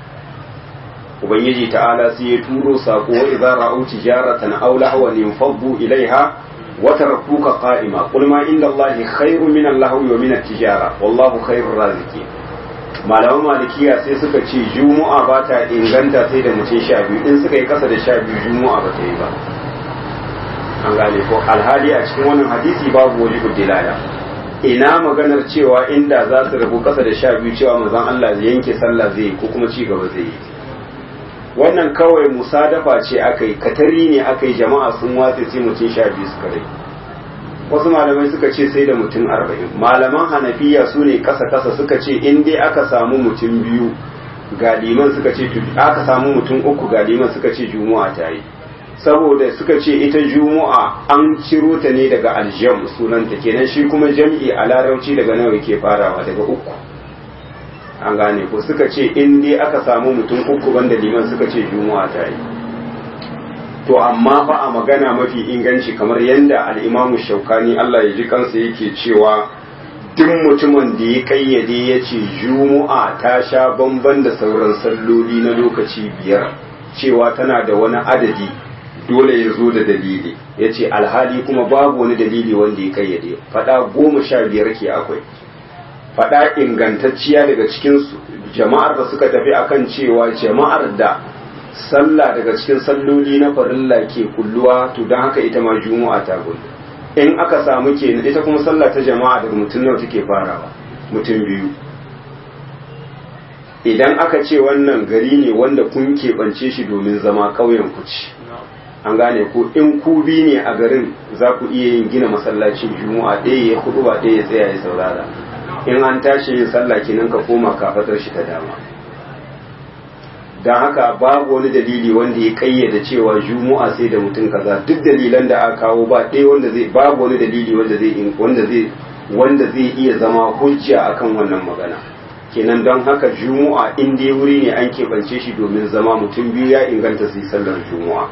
ubangiji ta'ala sai ya turo sako wa idza ra'u tijaratan aw lahwan yanfaddu ilaiha wa tarakuka qa'ima qul ma inda allahi khairu min allahwi wa min at-tijara wallahu khairur raziqin malaman malikiya sai suka ce juma'a ba ta inganta sai da mutum sha biyu in suka yi kasa da sha biyu juma'a ba ta yi ba an gane ko alhali a cikin wannan hadisi babu wani dilala ina maganar cewa inda za su rabu kasa da sha biyu cewa manzon Allah zai yanke sallah zai ko kuma ci gaba zai yi wannan kawai musadafa ce aka yi katari ne aka yi jama'a sun watse sai mutum sha biyu suka rai wasu malamai suka ce sai da mutum arba'in malaman hanafiya su ne kasa kasa suka ce in dai aka samu mutum biyu ga liman suka ce aka samu mutum uku ga liman suka ce juma'a ta yi saboda suka ce ita juma'a an ciro ta ne daga aljam sunanta kenan shi kuma jam'i a larauci daga nawa ke farawa daga uku an gane ko suka ce in dai aka samu mutum uku banda liman suka ce juma'a ta yi to amma fa a magana mafi inganci kamar yadda al'imamu shaukani Allah ya ji kansa yake cewa duk mutumin da ya kayyade ya ce juma'a ta sha bamban da sauran salloli na lokaci biyar cewa tana da wani adadi dole ya zo da dalili ya ce alhali kuma babu wani dalili wanda ya kayyade fada goma sha biyar ke akwai fada ingantacciya daga cikin jama'ar da suka tafi akan cewa jama'ar da sallah daga cikin salloli na farilla ke kulluwa to don haka ita ma juma'a ta kullu in aka samu kenan ita kuma sallah ta jama'a daga mutum nawa take farawa mutum biyu idan aka ce wannan gari ne wanda kun keɓance shi domin zama ƙauyen ku ci an gane ko in ku bi ne a garin za ku iya yin gina masallacin juma'a ɗaya ya kudu ba ɗaya ya tsaya ya saurara in an tashi yin sallah kenan ka koma kafatar shi ta dama don haka babu wani dalili wanda ya kayyada cewa juma'a sai da mutum kaza duk dalilan da aka kawo ba ɗaya wanda zai babu wani dalili wanda zai wanda zai wanda zai iya zama hujja akan wannan magana kenan don haka juma'a in dai wuri ne an keɓance shi domin zama mutum biyu ya inganta su yi sallar juma'a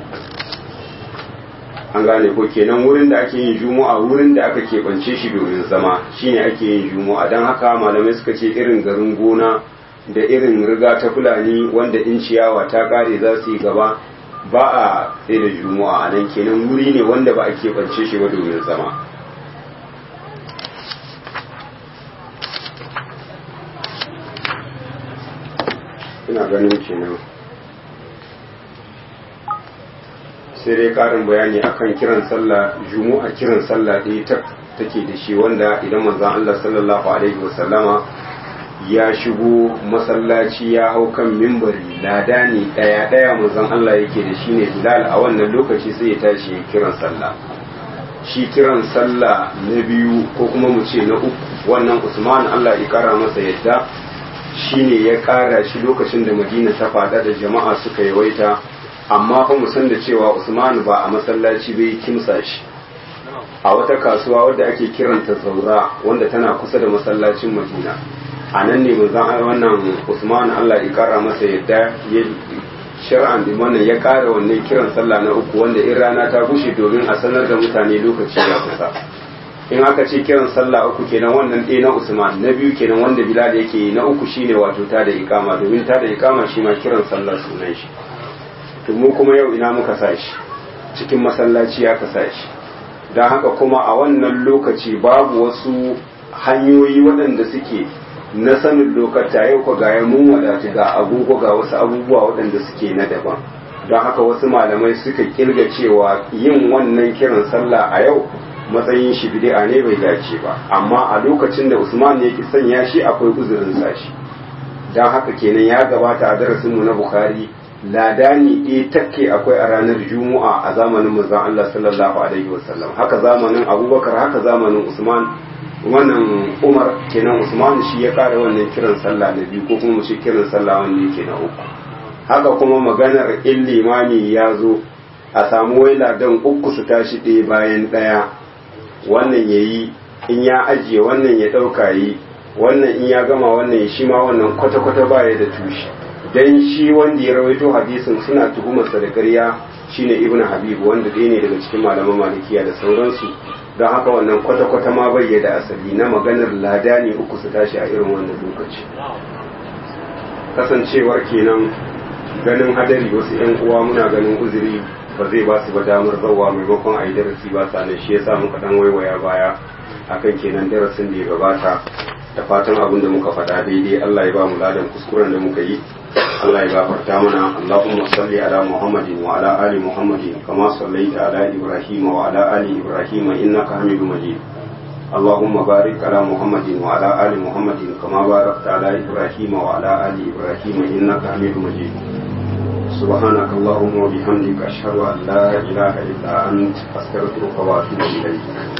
an gane ko kenan wurin da ake yin juma'a wurin da aka keɓance shi domin zama shine ake yin juma'a don haka malamai suka ce irin garin gona da irin riga ta fulani wanda in ciyawa ta kare za su yi gaba ba a tsaye da juma'a a nan kenan wuri ne wanda ba a keɓance shi ba domin zama ina ganin kenan sai dai karin bayani akan kiran sallah juma'a kiran sallah ɗaya ta take da shi wanda idan manzon Allah sallallahu alaihi wasallama ya shigo masallaci ya hau kan mimbari lada ne ɗaya ɗaya manzon Allah yake da shi ne Bilal a wannan lokaci sai ya tashi ya kiran sallah shi kiran sallah na biyu ko kuma mu ce na uku wannan Usman Allah ya kara masa yadda shine ya kara shi lokacin da Madina ta fada da jama'a suka yawaita amma fa mu san da cewa Usman ba a masallaci bai kimsa shi a wata kasuwa wadda ake kiranta Zaura wanda tana kusa da masallacin Madina a nan ne manzon wannan Usman Allah ya kara masa yadda ya shar'an da wannan ya kara wannan kiran sallah na uku wanda in rana ta bushe domin a sanar da mutane lokaci ya kusa in aka ce kiran sallah uku kenan wannan ɗaya na Usman na biyu kenan wanda Bilal yake na uku shine wato ta da ikama domin ta da ikama shi ma kiran sallah sunan shi to mu kuma yau ina muka sa shi cikin masallaci aka sa shi don haka kuma a wannan lokaci babu wasu hanyoyi waɗanda suke na sanin lokata yau ko ga mun wadatu ga agogo ga wasu abubuwa waɗanda suke na daban don haka wasu malamai suka kirga cewa yin wannan kiran sallah a yau matsayin shi bid'a ne bai dace ba amma a lokacin da Usman yake sanya shi akwai uzurin sashi don haka kenan ya gabata a darasin mu na Bukhari ladani ɗaya takke akwai a ranar Juma'a a zamanin manzon Allah sallallahu alaihi wasallam haka zamanin Abubakar haka zamanin Usman wannan Umar kenan Usman shi ya kare wannan kiran sallah na biyu ko kuma mu ce kiran sallah wanda yake na uku haka kuma maganar in limami ya zo a samu waila don uku su tashi ɗaya bayan ɗaya wannan ya yi in ya ajiye wannan ya ɗauka yi wannan in ya gama wannan shi ma wannan kwata-kwata baya da tushe don shi wanda ya rawaito hadisin suna tuhumarsa da ƙarya shine ibnu habib wanda ɗaya ne daga cikin malaman malikiya da sauransu don haka wannan kwata-kwata ma bai da asali na maganar lada ne uku su tashi a irin wannan lokaci kasancewar kenan ganin hadari wasu 'yan uwa muna ganin uzuri ba zai ba su ba damar zawa maimakon a yi darasi ba sa shi yasa muka dan waiwaya baya akan kenan darasin da ya gabata da fatan abin da muka faɗa daidai Allah ya ba mu ladan kuskuren da muka yi Allah ya gafarta mana Allahumma salli ala Muhammadin wa ala ali Muhammadin kama sallaita ala Ibrahim wa ala ali Ibrahim innaka Hamidum Majid اللهم بارك على محمد وعلى آل محمد كما باركت على إبراهيم وعلى آل إبراهيم إنك حميد مجيد سبحانك اللهم وبحمدك أشهد أن لا إله إلا أنت أستغفرك وأتوب إليك